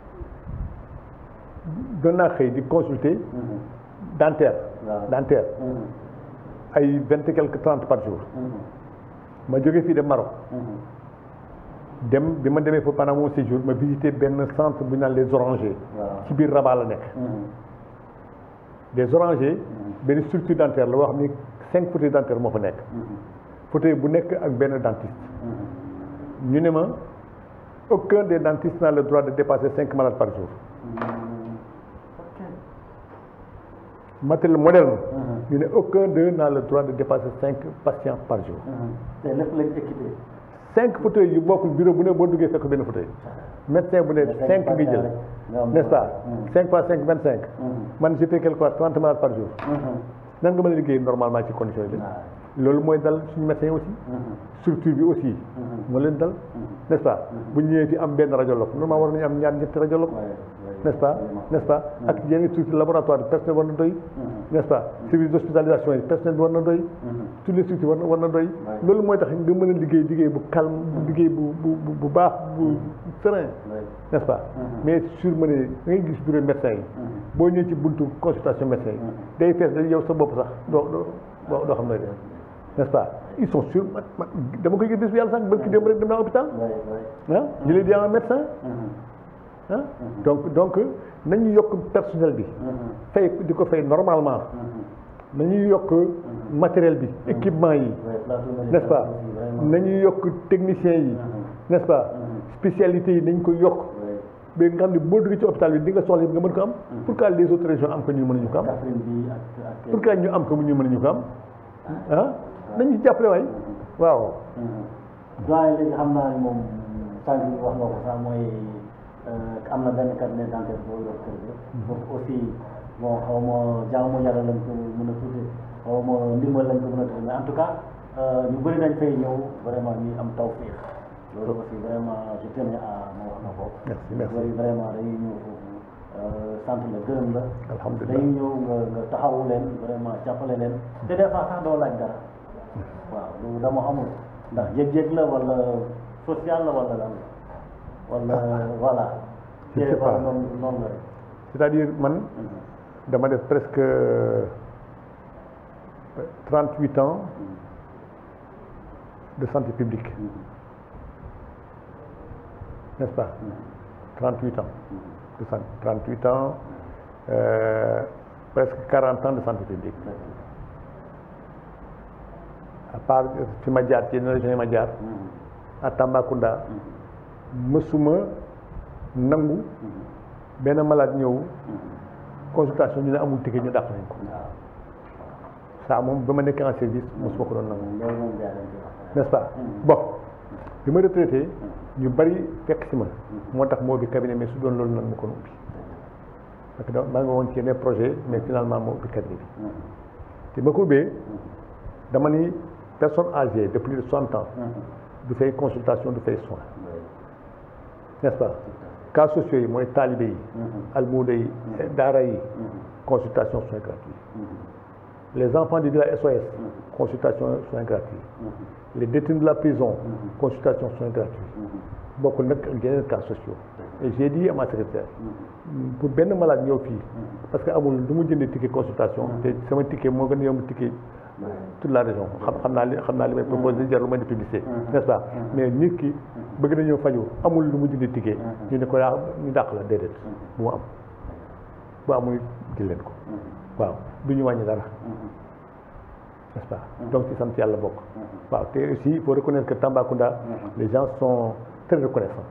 doon naa xëy di consulter dentaire dentaire ay vingt et quelque trente par jour ma jógee fii de Maroc dem bi ma demee fa pendant mon séjour ma visité benn centre bu ñu naan les orangers ci biir Rabat la nekk des orangers benn structure dentaire la boo xam ni cinq fauteuils dentaires moo fa nekk fauteuil bu nekk ak benn dentiste ñu ne ma aucun des dentistes n'a le droit de dépasser cinq malades par jour matériel moderne ñu ne aucun d'eux n'a le droit de dépasser cinq patients par jour te lépp lañ équipé cinq fauteuils yu bokkul bureau bu ne boo duggee fekk benn fauteuil médecin bu ne cinq nga jël n'est-ce pas cinq fois cinq vingt cinq man je fais quelque part trente malades par jour nan nga mën a liggéey normalement ci condition yi loolu mooy dal suñu médecin yi aussi structure bi aussi moo leen dal n'est-ce pas bu ñëwee fi am benn radiologue normalement war nañu am ñaar ñetti radiologue n'est-ce pas n'est-ce pas ak yenn structure laboratoire bi personnel war na doy n'est-ce pas service d'hospitalisation yi personnel bi war na doy toutes les structures war na war na doy loolu mooy tax nga mën a liggéey liggéey bu calme bu liggéey bu bu bu baax bu serein n'est-ce pas mais sur ma ne da ngay gis bureau médecin yi boo ñëwee ci buntu consultation médecin yi day fees da yow sa bopp sax doo doo doo xam nooy def n'est-ce pas ils sont sûrs dama koy gis bis bu yàlla sax barki démb rek dem naa hôpital ah je l'ai dit à un médecin ah donc donc nañu yokk personnel bi fay di ko fay normalement nañu yokk matériel bi équipement yi n'est-ce pas nañu yokk techniciens yi n'est-ce pas spécialité yi nañ ko yokk ba nga xam ne boo duggee ci hôpital bi di nga soxla nga mën ko am pourquoi les autres régions am ko ñu mënuñu ko am pourquoi ñu am ko ñu mënuñu ko am ah nañu jàppale waay waaw doyen léegi xam naa ne moom sànq wax nga ko sax mooy am na benn cabinet dentaire boo yor kër gi foofu aussi bon xaw ma jaamu yàlla lañ ko mën a tuddee xaw ma ndimbal lañ ko mën a tuddee mais en tout cas ñu bëri dañ fay ñëw vraiment ñuy am tawfeex loolu aussi vraiment je tenais à ma wax na ko merci merci bëri vraiment dañuy ñëw foofu sant la gërëm la alhamdulilah dañuy ñëw nga nga taxawu leen vraiment jàppale leen te des fois sax doo laaj dara waaw loolu dama xamul ndax yëg-yëg la wala social la wala lan wala voilà je sais pas noonu noonu la rek c'est-à-dire man dama def presque trente huit ans de santé publique n'est-ce pas trente huit ans de santé trente huit ans euh, presque quarante ans de santé publique à part fi ma jaar ci yenn région yi ma jaar à Tambacounda mësuma nangu benn malade ñëw consultation ñu ne amul ticket ñu dàq nañ ko ça moom ba ma nekkee en service mosuma ko doon nangu loolu moom gaa dañ koy wax n'est-ce pas bon bi ma retraité ñu bari fekk si ma moo tax moo ubbi cabinet mais su doon loolu nan ma ko ubbi parce que da maa ngi woon ci yeneen projet mais finalement moo ubbi cabinet bi te ma ko ubbee dama ni personne âgée de plus de soixante ans du fay consultation du fay soin n'est-ce pas cas sociaux yi mooy taalibe yi almuuda yi daara yi consultation soins gratuits les enfants du village SOS consultation soins gratuits les détenus de la prison consultation soins gratuits bokkul nag ak yeneen cas sociaux et j'ai dit à ma secrétaire pour benn malade ñëw fii parce que amul du mu jëndee ticket consultation te sama ticket moo gën a yomb ticket toute la région xam xam naa li xam naa li may proposé jarul ma di publicité n'est-ce pas mais nit ki bëgg na ñëw faju amul lu mu jëndee ticket ñu ne ko yaa ñu dàq la déedéet bu mu am bu amul jël leen ko waaw du ñu wàññi dara n'est-ce pas donc ci sant yàlla bokk waaw te aussi il faut reconnaître que Tambacounda les gens sont très reconnaissants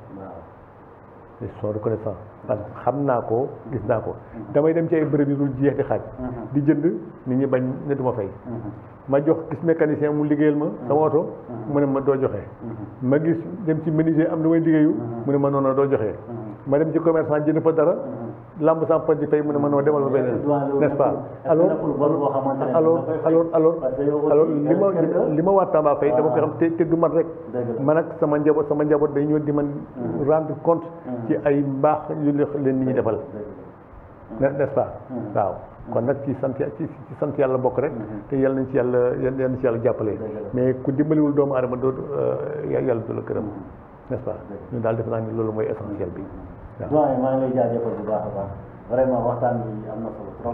ils sont reconnaissants parce que xam naa ko gis naa ko damay dem ci ay bërëb yu dul jeex di xaaj di jënd nit ñi bañ ne du ma fay ma jox gis mécanicien mu liggéeyal ma sama oto mu ne ma doo joxe ma gis dem ci menuisier am lu may liggéeyu mu ne ma noonu doo joxe ma dem ci commerçant jënd fa dara lamb sans pot di fay mu ne ma noo demal ma beneen n'est-ce pas alors alors alors alors alors li ma li ma waa Tamba fay dama ko xam te te du man rek man ak sama njaboot sama njaboot day ñëw di man rendre compte ci ay mbaax yu leen nit ñi defal n'est-ce pas waaw kon nag ci sant ci ci sant yàlla bokk rek te yàlla nañ ci yàlla yàlla nañ ci yàlla jàppale mais ku dimbaliwul doomu aadama doo yàlla du la këram n'est-ce pas ñun daal defe naa ni loolu mooy essentiel bi doyen maa ngi lay jaajëfal bu baax a baax vraiment waxtaan bi am na solo trop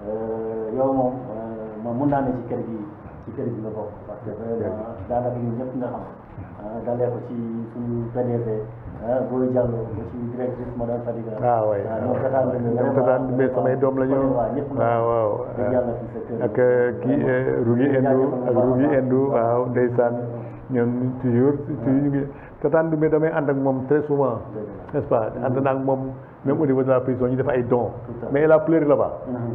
yow moom moom mun naa ne ci kër gi ci kër gi nga bokk parce que vraiment daanaka ñun ñëpp nga xam dalee ko ci suñu PDG booy jàll ba ci directrice madame Fadiga ah waay ñoom tataan ñoom tataan mais samay doom la ñu waaw waaw yàlla fi sa kër ak kii Rugi Endu ak Rugi Endu waaw ndeysaan ñoom toujours toujours ñu ngi tataan mais damay ànd ak moom très souvent n'est-ce pas ànd naa ak moom même au niveau de la prison ñu def ay dons mais elle a pleuré là-bas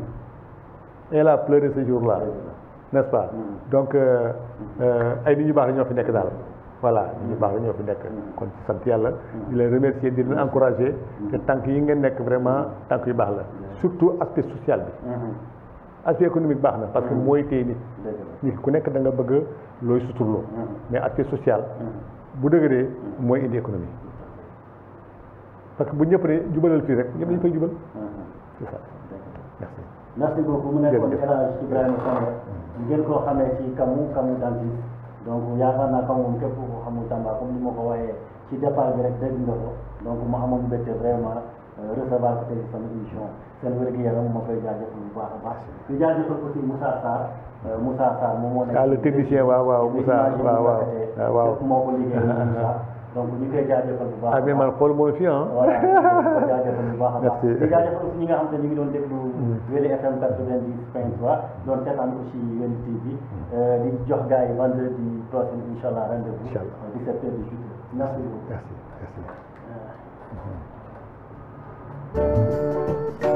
elle a pleuré ce jour-là n'est-ce pas donc ay nit ñu baax la ñoo fi nekk daal voilà ñu baax la ñoo fi nekk kon ci sant yàlla di leen remercier di leen encourager te tànk yi ngeen nekk vraiment tànk yu baax la surtout aspect social bi aspect économique baax na parce que mooy téye nit nit ku nekk da nga bëgg looy suturloo mais aspect social bu dëgëree mooy indi économie parce que bu ñëpp ne jubalal fii rek ñëpp dañu fay jubal c'est ça merci merci beaucoup mu nekkoon El Hadj Ibrahima Samb ngeen koo xamee ci Kamou Kamou dentiste donc yaakaar naa Kamou moom képp ko xamul Tamba comme ni ma ko waxee ci départ bi rek dégg nga ko donc mu amoon mbégte vraiment recevoir ko tey sama émission seen wér-gu-yaram ma koy jaajëfal bu baax a baax di jaajëfal aussi Moussa Sarr Moussa Sarr moom moo nekk ah le technicien waaw waaw Moussa waaw waaw waaw lépp moo ko liggéey Moussa donc ñu koy jaajëfal bu baax ah mais man xool moo fi ah voilà ñu koy jaajëfal bu baax a baax Merci. di jaajëfal aussi ñi nga xam te ñu ngi doon déglu Weli FM 90 point 3 doon seetaan aussi Weli TV di jox gars yi vendredi prochain incha allah rendez-vous Inch'Allah. 17 heures 18 heures merci beaucoup merci merci Euh,